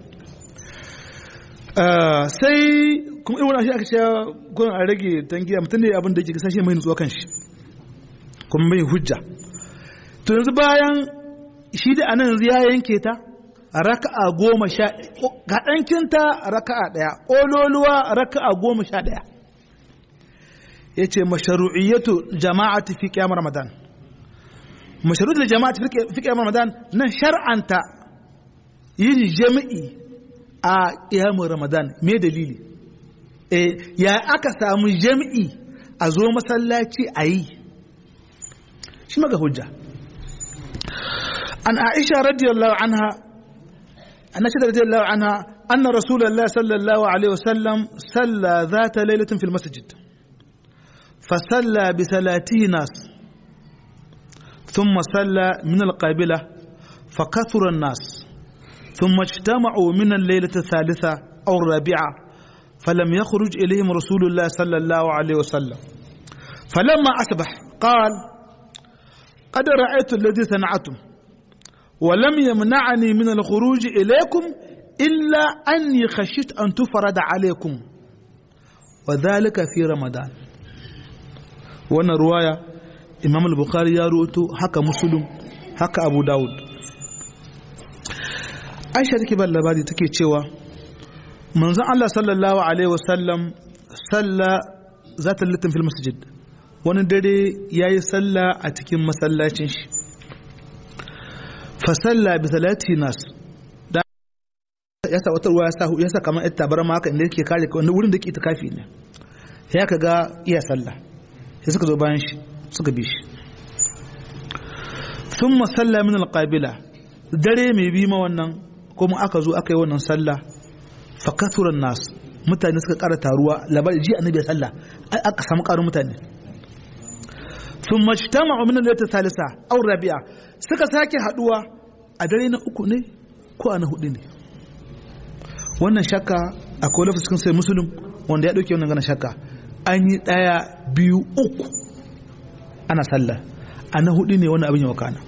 sai kuma irin wani shi aka cewa gudun a rage tangiya mutum ne abin da yake kasashe mai nutsuwa kan shi kuma mai hujja to yanzu bayan shi da anan yanzu ya yanke ta raka'a goma sha ga ɗankinta raka'a ɗaya ƙololuwa raka'a goma sha ɗaya ya ce masharu'iyyatu jama'ati fi ƙyamar ramadan masharu'iyyatu jama'ati fi ƙyamar ramadan nan shar'anta yin jami'i a ƙiyamun ramadan me dalili eh ya aka samu jami'i a zo masallaci a yi shi maga hujja an aisha radiyallahu anha an aisha radiyallahu anha anna rasulullah sallallahu alaihi wasallam salla zata lailatin fil masjid فصلى بثلاثه ناس ثم صلى من القابلة فكثر الناس ثم اجتمعوا من الليلة الثالثة أو الرابعة فلم يخرج إليهم رسول الله صلى الله عليه وسلم فلما أصبح قال قد رأيت الذي صنعتم ولم يمنعني من الخروج إليكم إلا أني خشيت أن تفرد عليكم وذلك في رمضان wannan ruwaya imam al-bukhari ya ruwato haka muslim haka abu dawud aisha take ban labari take cewa manzon Allah sallallahu alaihi wasallam salla zata litin fil masjid wani dare yayi salla a cikin masallacin shi fa salla bi salati nas da ya sa wata ruwa ya sa ya sa kamar ita barama haka inda yake kare wani wurin da ke itikafi ne ya kaga iya sallah sai suka zo bayan shi suka bi shi sun masalla min alƙabila dare mai bi ma wannan kuma aka zo aka yi wannan sallah fakaturan nas mutane suka ƙara taruwa labari ji annabi ya sallah aka samu ƙarin mutane sun majtama min al salisa aw rabi'a suka sake haduwa a dare na uku ne ko a na hudu ne wannan shakka akwai lafi cikin sai musulun wanda ya dauke wannan gana shakka an yi ɗaya biyu uku ana sallah a na hudu ne wani abin ya wakana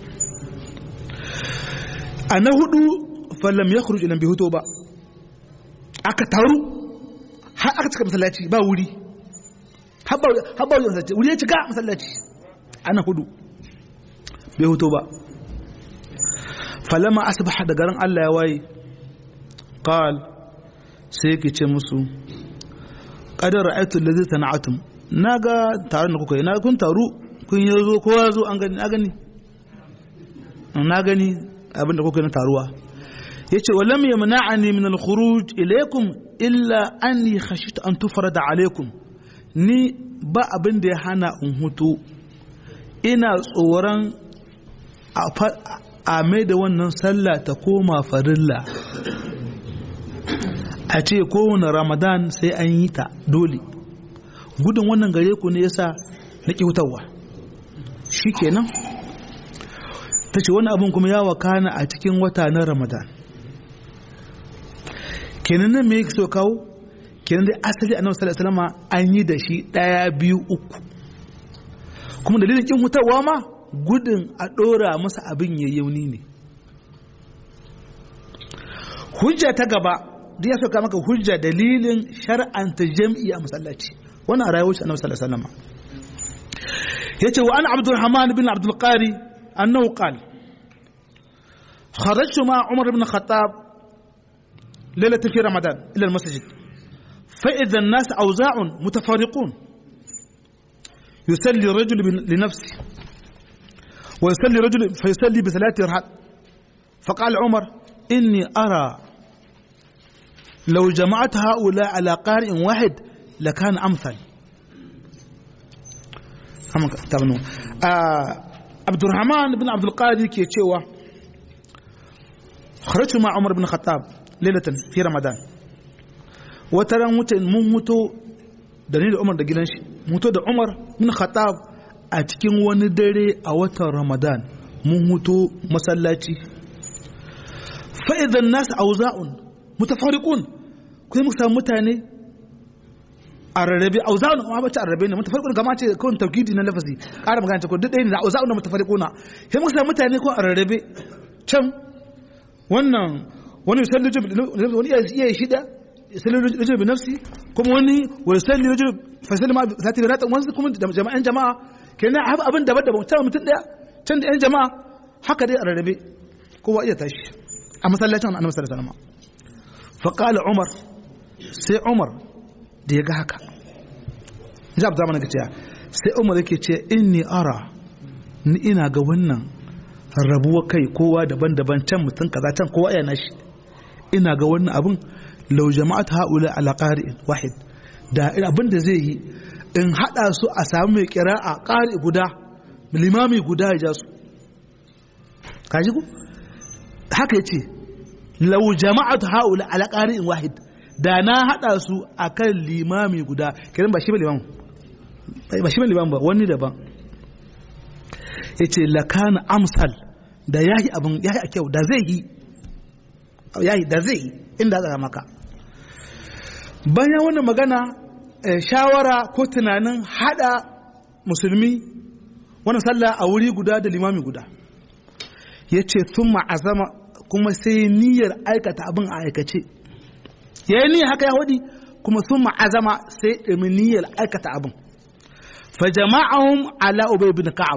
a na hudu fallam ya kuru ilan bai hoto ba aka taru har aka cika masallaci ba wuri haɓa wuri masallaci wuri ya cika masallaci a na hudu bai hoto ba falama asibah da garin allah ya waye qal sai yake ce musu kadar ra'aytu allazi sana'atum naga taron da kuka yi na kun taru kun yi zo kowa zo an gani na gani na gani abin da kuka yi na taruwa yace wa lam yamna'ani min al-khuruj ilaykum illa anni khashitu an tufrada alaykum ni ba abin da ya hana in hutu ina tsoron a mai da wannan sallah ta koma farilla a ce kowane ramadan sai an yi ta dole gudun wannan gare ku ne yasa na hutawa shi kenan ta ce wani abin kuma ya wakana a cikin wata na ramadan kenan nan me yake so kawo kenan dai asali annabi sallallahu alaihi wasallam an yi da shi daya biyu uku kuma dalilin kin hutawa ma gudun a ɗora masa abin ya yauni ne hujja ta gaba da ya sauka maka hujja dalilin shar'anta jam'i a masallaci wannan a rayuwar annabi sallallahu alaihi wasallam yace wa an abdurrahman bin abdul qari annahu qala خرجت مع عمر بن الخطاب ليلة في رمضان إلى المسجد فإذا الناس أوزاع متفارقون يصلي رجل لنفسه ويصلي رجل فيصلي بثلاث ركعات فقال عمر إني أرى لو جمعت هؤلاء على قارئ واحد لكان أمثل آه عبد الرحمن بن عبد القادر كي خرجت مع عمر بن الخطاب ليلة في رمضان وترى mun mutu da ni da Umar da gidan shi mutu da Umar bin Khattab a cikin wani dare a watan Ramadan mun hutu masallaci fa idan nas auza'un mutafariqun kuma muka samu mutane a rarrabe auza'un kuma ba ta rarrabe ne mutafariqun kama ce kawai tawkidi na lafazi ƙara magana ce ko duk ɗaya ne auza'un da mutafariquna sai muka samu mutane ko a rarrabe can wannan wani yusalli wani iya shida yusalli rajul bi nafsi kuma wani wa yusalli rajul fa yusalli ma zati bi ratan wani kuma jama'an jama'a kenan haka abin daban daban can mutum daya can da yan jama'a haka dai a rarrabe kowa iya tashi a masallacin annabi sallallahu alaihi wasallam fa qala umar sai umar da ya ga haka ji abu zamanin cewa sai umar yake ce inni ara ni ina ga wannan rabuwa kai kowa daban-daban can mutum kaza can kowa ya nashi ina ga wannan abin lau jama'at haula ala qari'in wahid da abin da zai yi in hada su a samu mai a qari guda limami guda ya ja su kaji ku haka yace lau jama'at haula ala qari'in wahid da na hada su akan limami guda kiran ba shi ba limam ba shi ba limam ba wani daban yace lakana amsal da yayi abin yayi a kyau da zai yi yayi da zai yi inda za maka bayan wannan magana shawara ko tunanin hada musulmi wannan sallah a wuri guda da limami guda yace thumma azama kuma sai niyyar aikata abin a aikace yayi niyyar haka ya wadi kuma thumma azama sai ɗumi niyyar aikata abin fa jama'ahum ala ubay bin ka'ab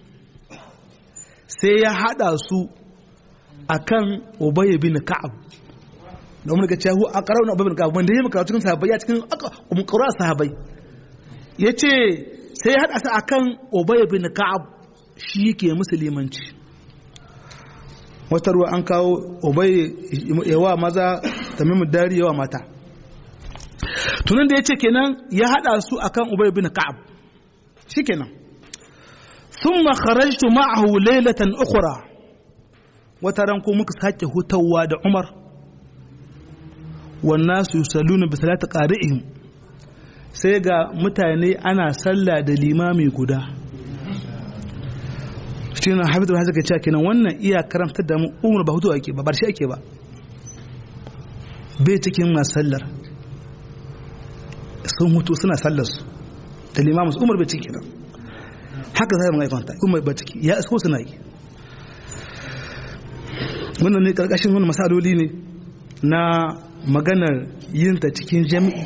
sai ya hada su akan ubay bin ka'ab da umar gaciya hu a ƙarar ubay bin ka'ab wanda ya maka cikin sahabbai ya cikin kuma ƙura sahabbai ya ce sai ya hada su akan ubay bin ka'ab shi yake musulmanci wata ruwa an kawo ubay yawa maza tamimu dari yawa mata tunan da ya ce kenan ya hada su akan ubay bin ka'ab shi kenan ثم خرجت معه ليلة أخرى وترنكو مك ساكي هتوا دا عمر والناس يصلون بثلاث قارئهم sai ga mutane ana sallah da limami guda shi na hafizu da haka cewa kenan wannan iya karantar da mu umar ba hutu ake ba bar shi ake ba bai cikin masu sallar sun hutu suna sallar su da limamin umar bai ciki kenan haka zai mai kwanta umar ba ciki ya isko suna yi wannan ne karkashin wani masaloli ne na maganar yin ta cikin jami'i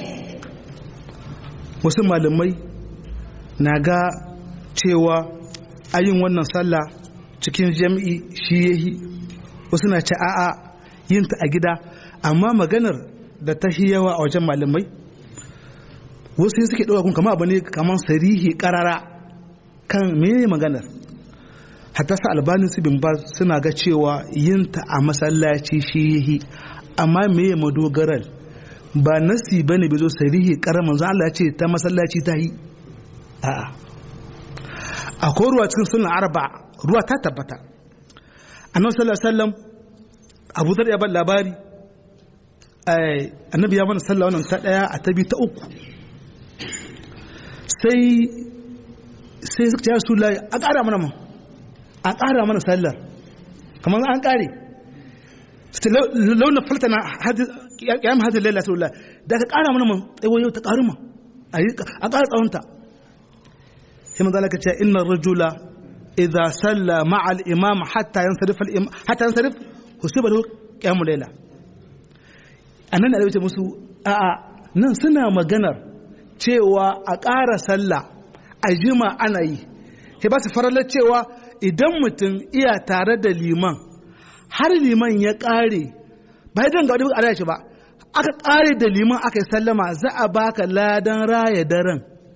wasu malamai na ga cewa ayin wannan sallah cikin jami'i shi yahi wasu na ce a'a yin ta a gida amma maganar da ta yawa a wajen malamai wasu suke ɗauka kun kama abu ne kamar sarihi ƙarara kan mene maganar hatta sa albanin su bin suna ga cewa yin ta a masallaci shi yahi amma meye madogarar ba nasi bane bai zo sarihi karar manzo Allah ya ce ta masallaci ta yi a'a akwai ruwa cikin sunan arba ruwa ta tabbata annabi sallallahu alaihi wasallam Abu Dharr ya bar labari annabi ya mana sallah wannan ta daya a tabi ta uku sai sai suka ce Rasulullahi a ƙara mana mu a ƙara mana sallar kamar an ƙare launa faltana ya mu hadin lalata wallah da ka ƙara mana mu tsawo yau ta ƙaru ma a ƙara tsawonta sai manzo Allah ya ce inna rajula idza salla ma'a al-imam hatta yansarif al-imam hatta yansarif husiba lahu qiyamul layla anan da ya ce musu a'a nan suna maganar cewa a ƙara sallah a jima ana yi sai ba su faralar cewa idan mutum iya tare da liman har liman ya ƙare ba idan ga wani a shi ba aka ƙare da liman aka yi sallama za a baka ladan raya daren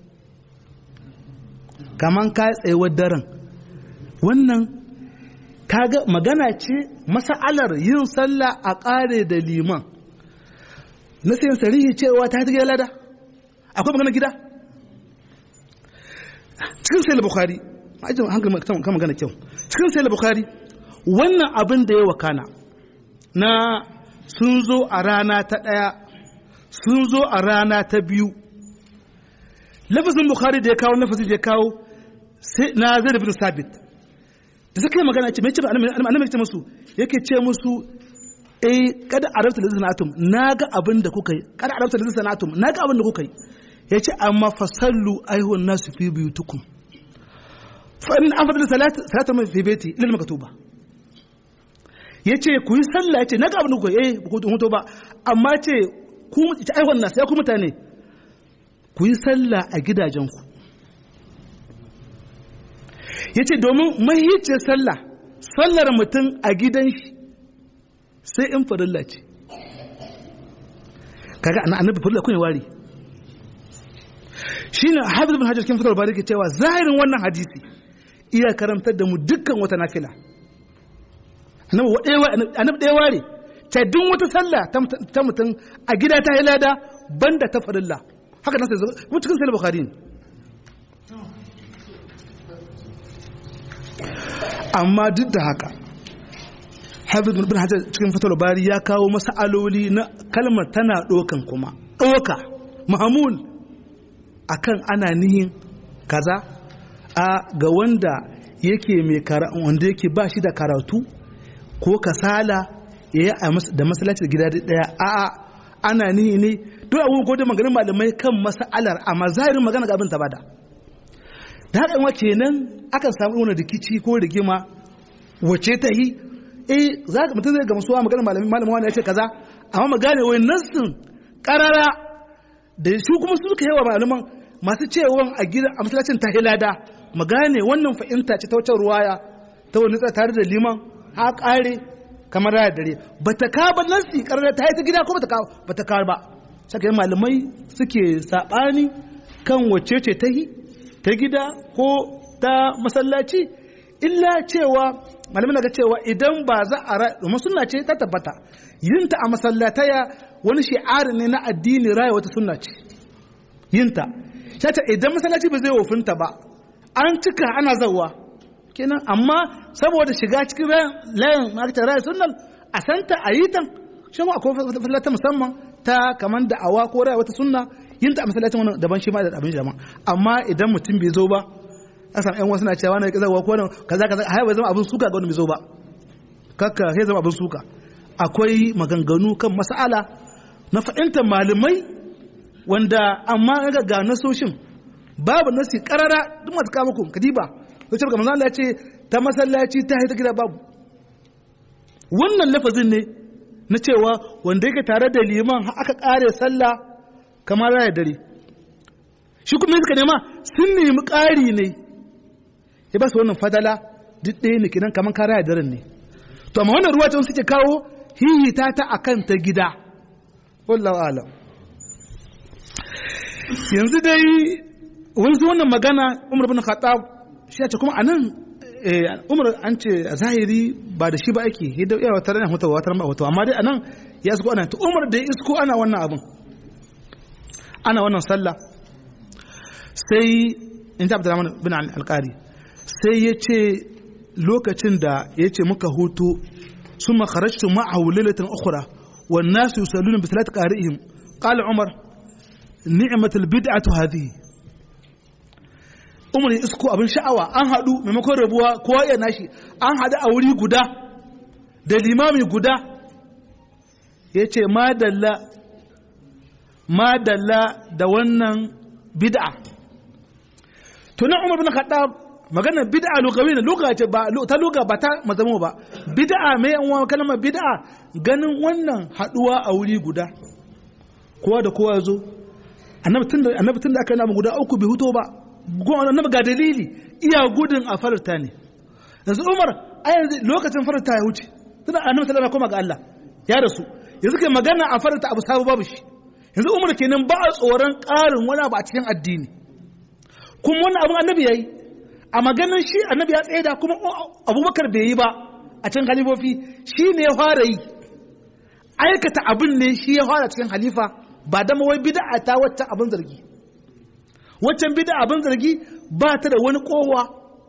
kaman ka tsayuwar daren wannan kaga magana ce masa'alar yin sallah a ƙare da liman na sayin sarihi cewa ta ta lada akwai magana gida cikin sai bukhari ajin hankali kan magana kyau cikin sai bukhari wannan abin da ya wakana na sun zo a rana ta ɗaya sun zo a rana ta biyu lafazin bukhari da ya kawo lafazin da ya kawo na zai bin sabit da suka yi magana ce mai ce annabi ce musu yake ce musu eh kada arabta da sanatum naga abin da kuka yi kada arabta da sanatum naga abin da kuka yi yace amma fasallu ayyuhan nasu fi biyutukum fa in afdal salat salatu min fi baiti lil maktuba yace ku yi sallah yace naga abin da kuka yi eh ku mutu ba amma ce ku ita ayyuhan nasu ya ku mutane ku yi sallah a gidajenku yace domin mahiyicin sallah sallar mutum a gidan shi sai in farilla ce kaga annabi farilla kun wari shine hafiz bin hajar kin fitar bari ke cewa zahirin wannan hadisi iya karantar da mu dukkan wata nafila annabi wadewa annabi da ware ta duk wata sallah ta mutum a gida ta hilada banda ta farilla haka nan sai mu cikin sahih bukhari amma duk da haka hafiz bin hajar cikin fatar bari ya kawo masa'aloli na kalmar tana ɗokan kuma ɗoka mahamul akan ana nihin kaza a ga wanda yake mai wanda yake ba shi da karatu ko kasala ya yi da masalacin gida daya a ana nihi ne duk abubuwan kodin maganin malamai kan masa'alar amma zahirin magana ga abin ta bada da haka yawa kenan akan samu wani rikici ko rigima wace ta yi eh za ka mutum zai ga musuwa magana malamin malamin wani ya ce kaza amma mu gane wai nassin karara da su kuma su suka yawa malaman masu cewa a gidan a masallacin ta hilada mu gane wannan fahimta ce ta wucin ruwaya ta wani tare da liman ha kare kamar raya dare ba ta ka ba nassi karara ta yi ta gida ko ba ta ka ba ta ka ba saka malamai suke sabani kan wacce ce ta yi ta gida ko ta masallaci illa cewa malamin na ga cewa idan ba za a ra domin sunna ce ta tabbata yinta a masallataya wani shi'ari ne na addini raya wata sunna ce yinta shata idan masallaci ba zai wofinta ba an cika ana zawa kenan amma saboda shiga cikin layin makita raya sunnan a santa a yi ta shi ma akwai fasallata musamman ta kamar da awa ko raya wata sunna yinta a masallacin wani daban shi ma da abin jama amma idan mutum bai zo ba a samu yan wasu na cewa na kaza ko kaza kaza har bai zama abin suka ga wani bai zo ba kakka sai zama abin suka akwai maganganu kan mas'ala na fahimtar malamai wanda amma ga ga nasoshin babu nasi karara duk masu kama ku kadiba sai ce manzo Allah ya ce ta masallaci ta haita gida babu wannan lafazin ne na cewa wanda yake tare da liman aka kare sallah kamar raya dare shi kuma suka nema sun nemi ƙari ne ya ba su wannan fadala duk ɗaya ne kinan kamar kara daren ne to amma wannan ruwa ta suke kawo hihita ta akan ta gida wallahu alam yanzu dai wani wannan magana umar bin khattab shi ya ce kuma anan umar an ce a zahiri ba da shi ba ake hidda yawa tare da hutawa wata ba amma dai anan ya isko ana to umar da ya isko ana wannan abin ana wannan sallah sai in ta abdurrahman bin alƙari sai ya ce lokacin da ya ce muka hutu sun makarashtu ma'ahu lailatin ukhra wan nasu yusalluna bi salati qari'ihim qala umar ni'matul bid'atu hadhihi umar ya isko abin sha'awa an haɗu maimakon rabuwa kowa ya nashi an haɗu a wuri guda da limami guda ya ce madalla madalla da wannan bid'a to na Umar bin Khattab magana bid'a lugawiyya lugha ce ba ta lugha ba ta mazamu ba bid'a mai yan uwa kalmar bid'a ganin wannan haduwa a wuri guda kowa da kowa zo annabi tun da annabi tun da aka namu guda uku bai huto ba annabi ga dalili iya gudun a farta ne yanzu Umar a yanzu lokacin farta ya wuce tunda annabi sallallahu alaihi ga Allah ya rasu yanzu kai magana a farta abu sabu babu shi yanzu Umar kenan ba a tsoron ƙarin wani abu a cikin addini kuma wannan abin annabi yayi a maganin shi annabi ya tsaye da kuma abubakar bai yi ba a cikin halifofi shi ne ya fara yi aikata abin ne shi ya fara cikin halifa ba dama wai bid'a ta wacce abin zargi waccan bid'a abin zargi ba ta da wani kowa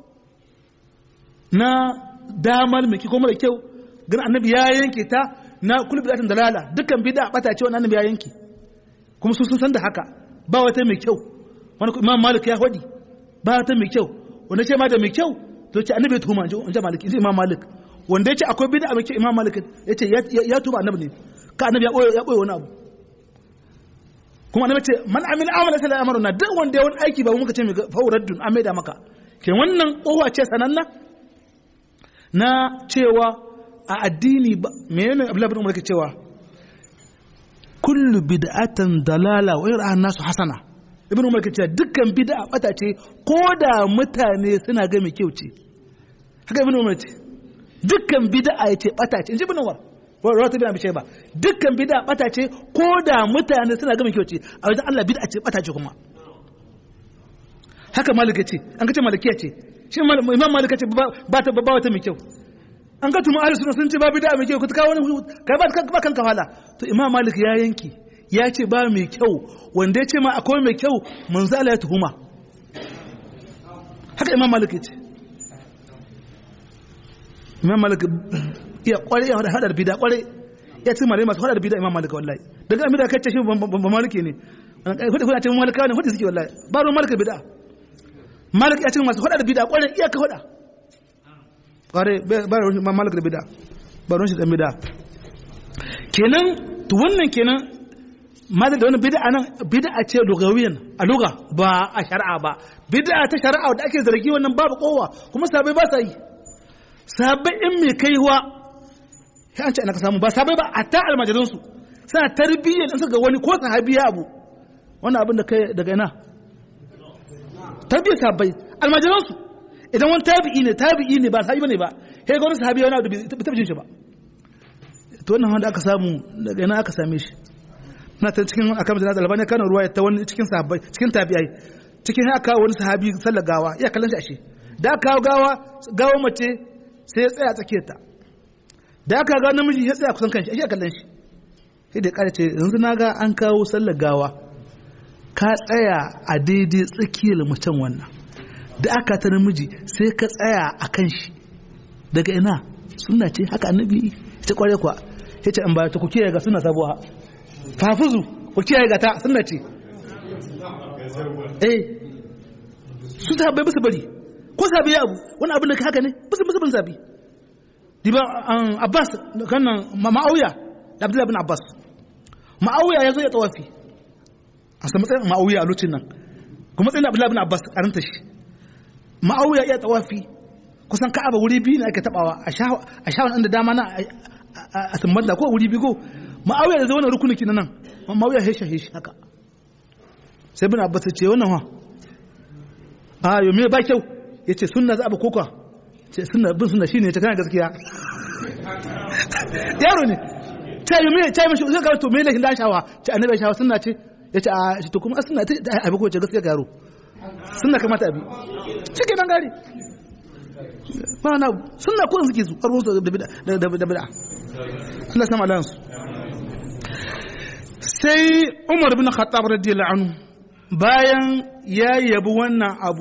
na damar mai kuma da kyau gan annabi ya yanke ta na kullu bid'atin dalala dukkan bid'a bata ce wannan annabi ya yanke kuma su sun san da haka ba wata mai kyau wani imam malik ya hodi ba wata mai kyau wanda ce ma da mai kyau to ce annabi ya tuhuma in ji malik imam malik wanda yace akwai bid'a mai kyau imam malik yace ya tuba annabi ne ka annabi ya boye ya boye wani abu kuma annabi ce man amila amala sai amaruna duk wanda ya wani aiki ba muka ce mai fawraddun an maida maka ke wannan kowa ce sananna na cewa a addini ba menene abdullahi bin umar ke cewa kullu bid'atan dalala wa yara nasu hasana ibn umar ke cewa dukkan bid'a bata ce ko da mutane suna ga mai kyau ce haka ibn umar ce dukkan bid'a yace bata ce inji ibn umar wa rawata bin abi shayba dukkan bid'a bata ce ko da mutane suna ga mai kyau ce a wajen Allah bid'a ce bata ce kuma haka malik ce an ga ce malikiya ce shi imam malik ce ba ta ba wata mai kyau an ga tuma ahlus sunna sun ce ba bid'a mai kyau ka kawo wani kai ba kan kafala to imam malik ya yanki ya ce ba mai kyau wanda ya ce ma akwai mai kyau manzala ya tuhuma haka imam malik ya ce imam malik iya kware ya hadar bida kware ya ce mare masu hadar bida imam malik wallahi daga amida kai ce shi ba maliki ne hudu hudu a ce malika ne hudu suke wallahi ba ruwan malik bida malik ya ce masu hadar bida kware iya ka hada kware ba ruwan malik da bida ba ruwan shi da bida kenan to wannan kenan ma da wani bid'a nan bid'a ce lugawiyan a luga ba a shari'a ba bid'a ta shari'a da ake zargi wannan babu kowa kuma sabai ba sa yi sabai in mai kaiwa sai an ce ana ka samu ba sabai ba a ta almajirin su suna tarbiyyar in suka wani ko sahabi ya abu wannan abin da kai daga ina tarbiyyar sabai almajirin su idan wani tabi'i ne tabi'i ne ba sahabi bane ba sai ga wani sahabi wani abu bai taɓa jin shi ba to wannan wanda aka samu daga ina aka same shi na ta cikin akan da albani kana ruwa ta wani cikin sahabbai cikin tabi'ai cikin haka wani sahabi sallar gawa ya kallon shi ashe da aka kawo gawa gawa mace sai ya tsaya tsakiyar ta da aka ga namiji ya tsaya kusan kanshi ashe ya kallon shi sai da kare ce yanzu na ga an kawo sallar gawa ka tsaya a daidai tsakiyar macen wannan da aka ta namiji sai ka tsaya a kan shi daga ina suna ce haka annabi ta kware kwa ya ce an ba ta kuke ga suna sabuwa fafuzu ku kiyaye gata sunna ce eh su ta bai bisa bari ko sabi ya abu wani abin da ka haka ne bisa bisa bin sabi diba abbas kannan ma'auya da abdullahi bin abbas ma'auya ya zo ya tawafi a samu tsayin ma'auya a lokacin nan kuma tsayin abdullahi bin abbas karanta shi ma'auya ya tawafi kusan ka'aba wuri biyu ne ake tabawa a shawon da dama na a sumbanta ko wuri biyu ko ma'auya da zai wani rukuniki na nan ma'auya ya shahe shi haka sai bin abbas ce wannan ha a yau me ba kyau ya ce sunna za a ba koka ce sunna bin sunna shine ta kana gaskiya yaro ne ta yi me ta yi mashi zai kawo to me lahin da shawa ce annabi shawa sunna ce ya ce a to kuma sunna ta abi ko ce gaskiya ga yaro sunna kamata abi cike nan gari ba na sunna ko suke su karo su da bid'a da bid'a Allah sama alansu sai umar bin khattab radiyallahu anhu bayan ya yabi wannan abu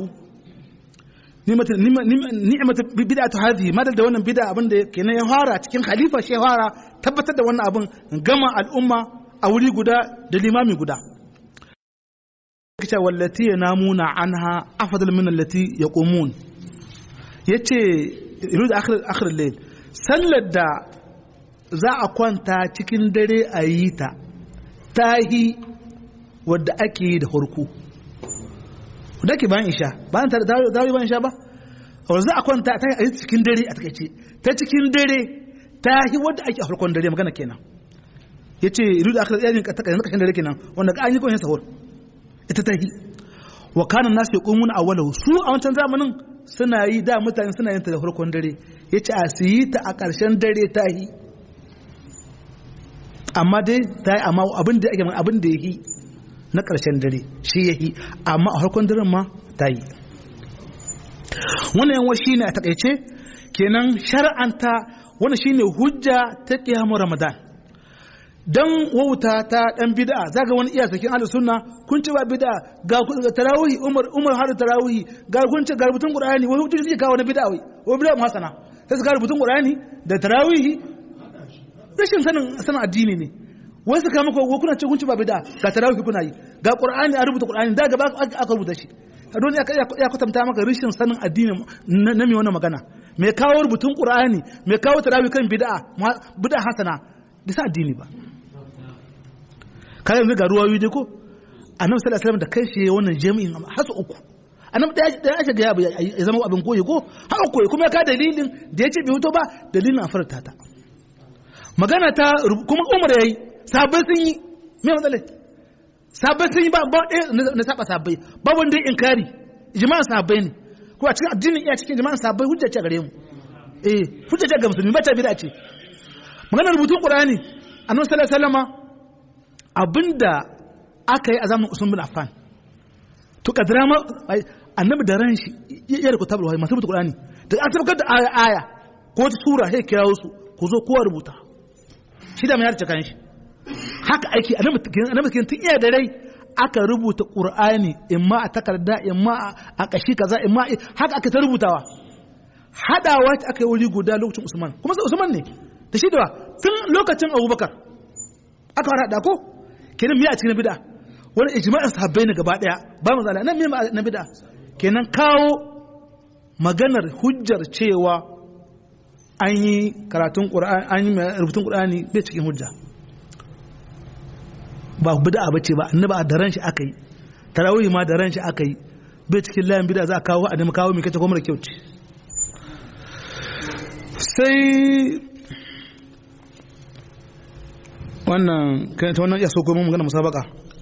ni'matu bid'atu hadhihi madal da wannan bid'a abin da kenan ya fara cikin khalifa shi ya fara tabbatar da wannan abin gama al'umma a wuri guda da limami guda kace wallati yanamuna anha afdal min allati yaqumun yace yuridu akhir akhir al-layl sallar da za a kwanta cikin dare a yi ta tahi wadda ake yi da farko da ke bayan isha bayan ta dawo bayan isha ba a za a kwanta ta yi cikin dare a takaice ta cikin dare ta yi wadda ake a farkon dare magana kenan ya ce ilu da aka tsaye ka taka yanzu kashin dare kenan wanda ka an yi kwanci sahur ita ta yi wa kanan nasu ya ƙungun a walau su a wancan zamanin suna yi da mutane suna yin ta da farkon dare ya ce a su yi ta a ƙarshen dare ta yi amma dai ta yi amma abin da ake abin da ya yi na ƙarshen dare shi ya yi amma a farkon daren ma ta yi wannan yanwa shi ne a takaice kenan shar'anta wani shine hujja ta ƙiyamu ramadan dan wauta ta dan bid'a zaga wani iya sakin ahlus sunna kun ci ba bid'a ga tarawih umar umar har tarawih ga kun ci ga rubutun qur'ani wani hujja yake kawo na bid'a wai wai bid'a hasana sai ga rubutun qur'ani da tarawih rashin sanin sanin addini ne wai suka maka ko kuna ce kun ci ba bid'a ga tarawih kuna yi ga qur'ani a rubuta qur'ani da gaba aka rubuta shi don ya ya kwatanta maka rashin sanin addini na mai wannan magana mai kawo rubutun qur'ani mai kawo tarawih kan bid'a bid'a hasana bisa addini ba kayan ga ruwa dai ko annabi sallallahu alaihi wasallam da kai shi wannan jami'in hasu uku annabi da ya shiga ya zama abin koyi ko har koyi kuma ka dalilin da ya ce bai fito ba dalilin a farta ta magana ta kuma umar yayi sabai sun yi me matsalai sabai sun yi ba ba ɗaya na saba sabai ba wanda inkari jama'an sabai ne ko a cikin addinin iya cikin jama'an sabai hujja ce gare mu eh hujja ce ga musulmi ba ta bid'a ce maganar rubutun qur'ani annabi sallallahu alaihi wasallam abinda aka yi a zamanin Usman bin Affan to kadira ma annabi da ran shi ya rubuta tabul wahyi masu rubuta Qur'ani da an tabbatar da aya aya ko ta sura sai kirawo su ku zo kowa rubuta shi da mai harce kan shi haka aiki annabi annabi kin tun iya da rai aka rubuta Qur'ani imma a takarda imma a kashi kaza imma haka aka ta rubutawa hadawa ta aka yi wuri guda lokacin Usman kuma sai Usman ne da shi da tun lokacin Abubakar aka fara hada ko kenan miya a cikin bid'a wani ijma'in sahabbai ne gaba daya ba mu zala nan me na bid'a kenan kawo maganar hujjar cewa an yi karatun qur'ani an yi rubutun qur'ani bai cikin hujja ba bid'a bace ba annabi a daren shi aka yi tarawih ma daren shi aka yi bai cikin layin bid'a za a kawo a nemi kawo mai kace ko mara kyau ce sai wannan ta wannan ya so ko mun magana musabaka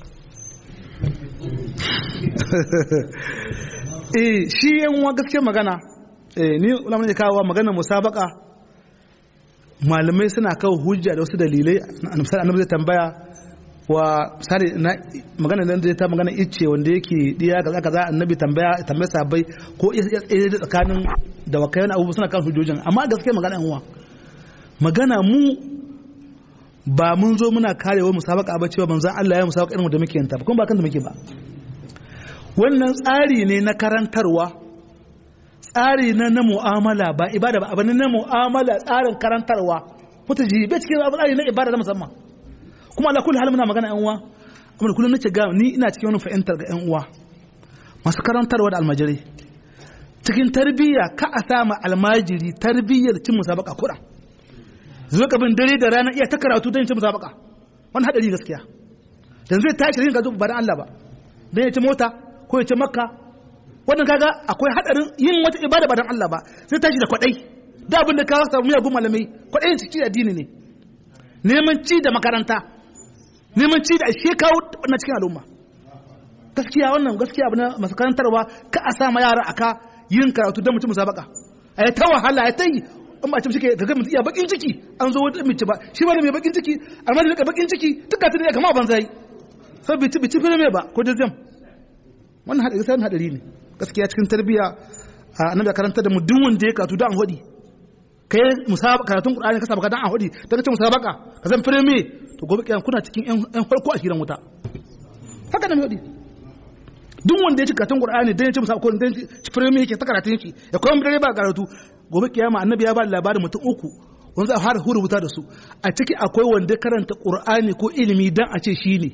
eh shi yan wa gaskiya magana eh ni ulama ne kawo magana musabaka malamai suna kawo hujja da wasu dalilai annabi annabi zai tambaya wa misali na magana da ta magana icce wanda yake diya kaza kaza annabi tambaya tambaya sabai ko tsaye da tsakanin da wakayan abubuwa suna kan hujjojin amma gaskiya magana yan uwa magana mu ba mun zo muna karewa musabaka ba cewa manzon Allah ya musabaka irin da muke yanta ba kuma ba kan da muke ba wannan tsari ne na karantarwa tsari na na mu'amala ba ibada ba abin na mu'amala tsarin karantarwa mutu ji bai cikin tsari na ibada na musamman kuma ala kulli hal muna magana yan uwa kuma kullum nace ga ni ina cikin wani fahimtar ga yan uwa masu karantarwa da almajiri cikin tarbiyya ka a sama almajiri tarbiyyar cin musabaka kuɗa zo ka bin dare da rana iya ta karatu don cin musabaka wani hadari gaskiya dan zai tashi rin gazo ba dan Allah ba dan ya ci mota ko ya ci makka wannan kaga akwai hadarin yin wata ibada ba dan Allah ba sai tashi da kwadai da abin da ka samu miyagun malamai kwadayin ciki da addini ne neman ci da makaranta neman ci da shi kawo na cikin al'umma gaskiya wannan gaskiya abu na masu karantarwa ka a sa ma yara aka yin karatu don mutum musabaka a ta wahala ya ta yi in ba a cikin ka ga mutum iya bakin ciki an zo wata mace ba shi ba da mai bakin ciki amma da rika bakin ciki duka ta ne kama ban zai sai bici bici fere mai ba ko jazam wannan hadari sai hadari ne gaskiya cikin tarbiyya annabi karanta da mu duk wanda ya karatu da an hodi kai musabaka karatun qur'ani ka sabaka dan an hodi dan ka ce musabaka ka san fere mai to gobe kiyan kuna cikin yan farko a gidan wuta haka da mai hodi duk wanda ya ci karatun qur'ani dan ya ci musabaka ko dan ci fere mai yake ta karatun shi ya kuma dare ba karatu gobe kiyama annabi ya ba labarin mutum uku wanda za a fara rubuta da su a ciki akwai wanda karanta qur'ani ko ilimi dan a ce shi ne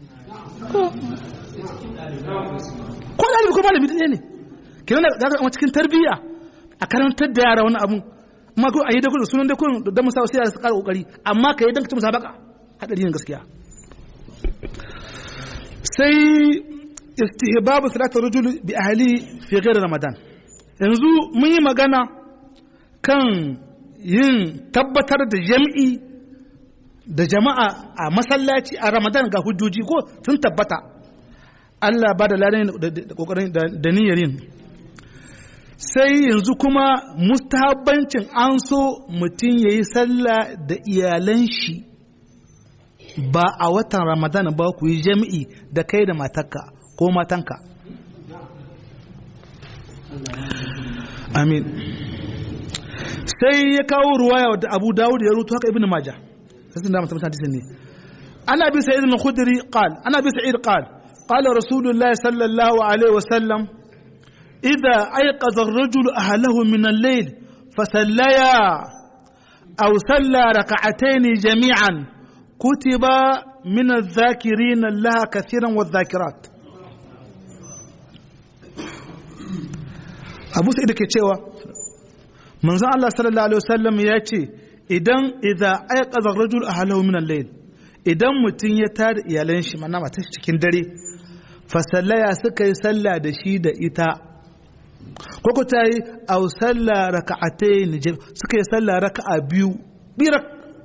ko da ko malami ɗaya ne kenan da ga cikin tarbiyya a karantar da yara wani abu amma ko a yi da kudu sunan da kudu da musa sai su ƙara kokari amma ka yi dan ka ci musabaka hadari ne gaskiya sai istihbabu salatar rajul bi ahli fi ghairi ramadan yanzu mun yi magana kan yin tabbatar da jam'i da jama'a a masallaci a ramadan ga hujjoji ko sun tabbata Allah ba da lalani da kokarin da niyyar yin sai yanzu kuma mustahabbancin an so mutum ya yi sallah da iyalan shi ba a watan ramadan ba ku yi jami'i da kai da matarka ko matanka amin sai ya kawo ruwaya da abu dawud ya rutu haka ibn maja sai da mutum hadisin ne ana bi sa'id al-khudri qal ana bi sa'id qal qala rasulullahi sallallahu alaihi wasallam idza ayqadha ar-rajulu ahlahu min al-layl fasallaya aw salla rak'atayn jami'an kutiba min adh-dhakirin Allah kathiran wadh-dhakirat Abu Sa'id ke cewa manzon Allah sallallahu alaihi wasallam ya ce idan idza ayqadha ar-rajul ahlahu min al-layl idan mutum ya tada iyalan shi mana mata cikin dare fa sallaya suka yi sallah da shi da ita ko ko tayi aw salla raka'atayn suka yi sallah raka'a biyu birak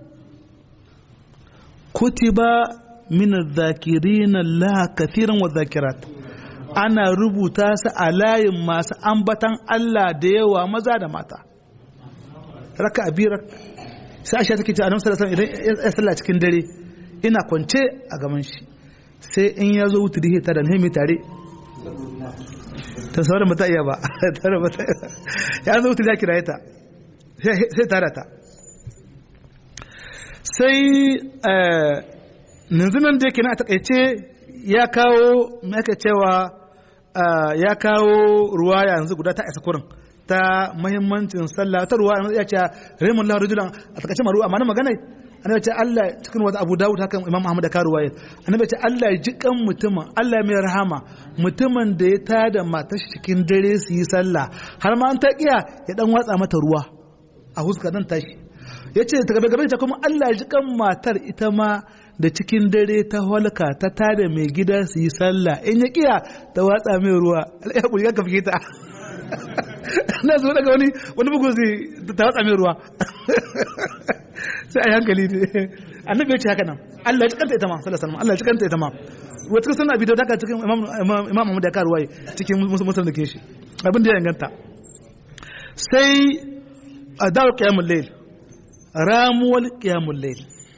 kutiba min adh-dhakirin Allah kathiran wa dhakirat ana rubuta su a layin masu ambatan Allah da yawa maza da mata raka a biyar sai aisha take ce annabi sallallahu alaihi wasallam idan ya sallah cikin dare ina kwance a gaban shi sai in ya zo wuta dihe ta da nemi tare ta sauran mata iya ba tare mata ya zo wuta ya kira ta sai tare ta sai yanzu nan da yake na a takaice ya kawo mai cewa ya kawo ruwa yanzu guda ta isa kurin ta mahimmancin sallah ta ruwa ya ce rahimun lahu rajulan a takaice maru amma na magana annabi ce Allah cikin wata Abu Dawud haka Imam Ahmad da ka ruwaya annabi ce Allah ya ji kan mutumin Allah mai rahama mutumin da ya tada matar shi cikin dare su yi sallah har ma an ta kiya ya dan watsa mata ruwa a huska dan tashi yace ta gaba gaba ta kuma Allah ya ji kan matar ita ma da cikin dare ta halka ta tada mai gida su yi sallah in ya kiya ta watsa mai ruwa ya kuri ka fike ta na zo daga wani wani bugu sai ta watsa mai ruwa sai a yi hankali ne annabi ya ce haka nan Allah ya ci kanta ita ma sallallahu alaihi Allah ya ci kanta ita ma wata kusan abi da daga cikin imam imam Ahmad da ka ruwaye cikin musulmi da ke shi abin da ya inganta sai a dawo qiyamul layl ramuwal qiyamul layl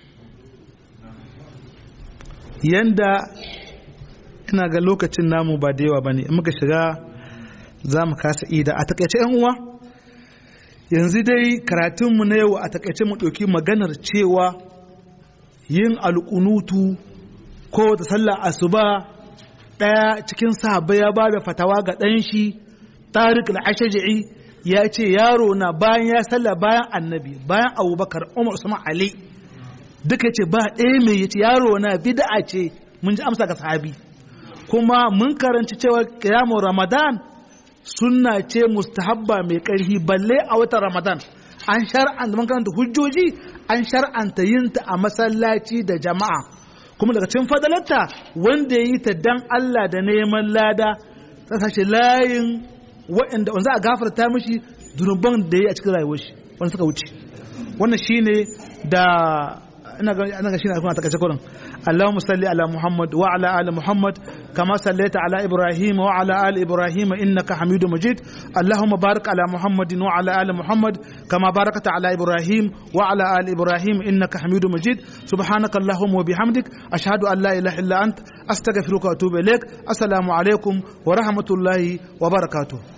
yanda ina ga lokacin namu ba da yawa bane in muka shiga za mu kasa ida a takaice yan uwa yanzu dai karatunmu na yau a takaice mu ɗauki maganar cewa yin alƙunutu ko da sallah asuba ɗaya cikin sahabbai ya ba da fatawa ga ɗan shi tariq al-ashja'i ya ce yaro na bayan ya sallah bayan annabi bayan abubakar umar usman ali duka ce ba ɗaya mai yace yaro na bid'a ce mun ji amsa ga sahabi kuma mun karanci cewa kiyamun ramadan sunna ce mustahabba mai ƙarfi balle a watan ramadan an shar'anta mun karanta hujjoji an shar'anta yin ta a masallaci da jama'a kuma daga cikin fadalarta wanda ya yi ta dan Allah da neman lada ta sashi layin waɗanda wanda a gafarta mishi zunuban da ya yi a cikin rayuwar shi wanda suka wuce wannan shine da ina ga ina ga shine a takaice kurin اللهم صل على محمد وعلى ال محمد كما صليت على ابراهيم وعلى ال ابراهيم انك حميد مجيد اللهم بارك على محمد وعلى ال محمد كما باركت على ابراهيم وعلى ال ابراهيم انك حميد مجيد سبحانك اللهم وبحمدك اشهد ان لا اله الا انت استغفرك واتوب اليك السلام عليكم ورحمه الله وبركاته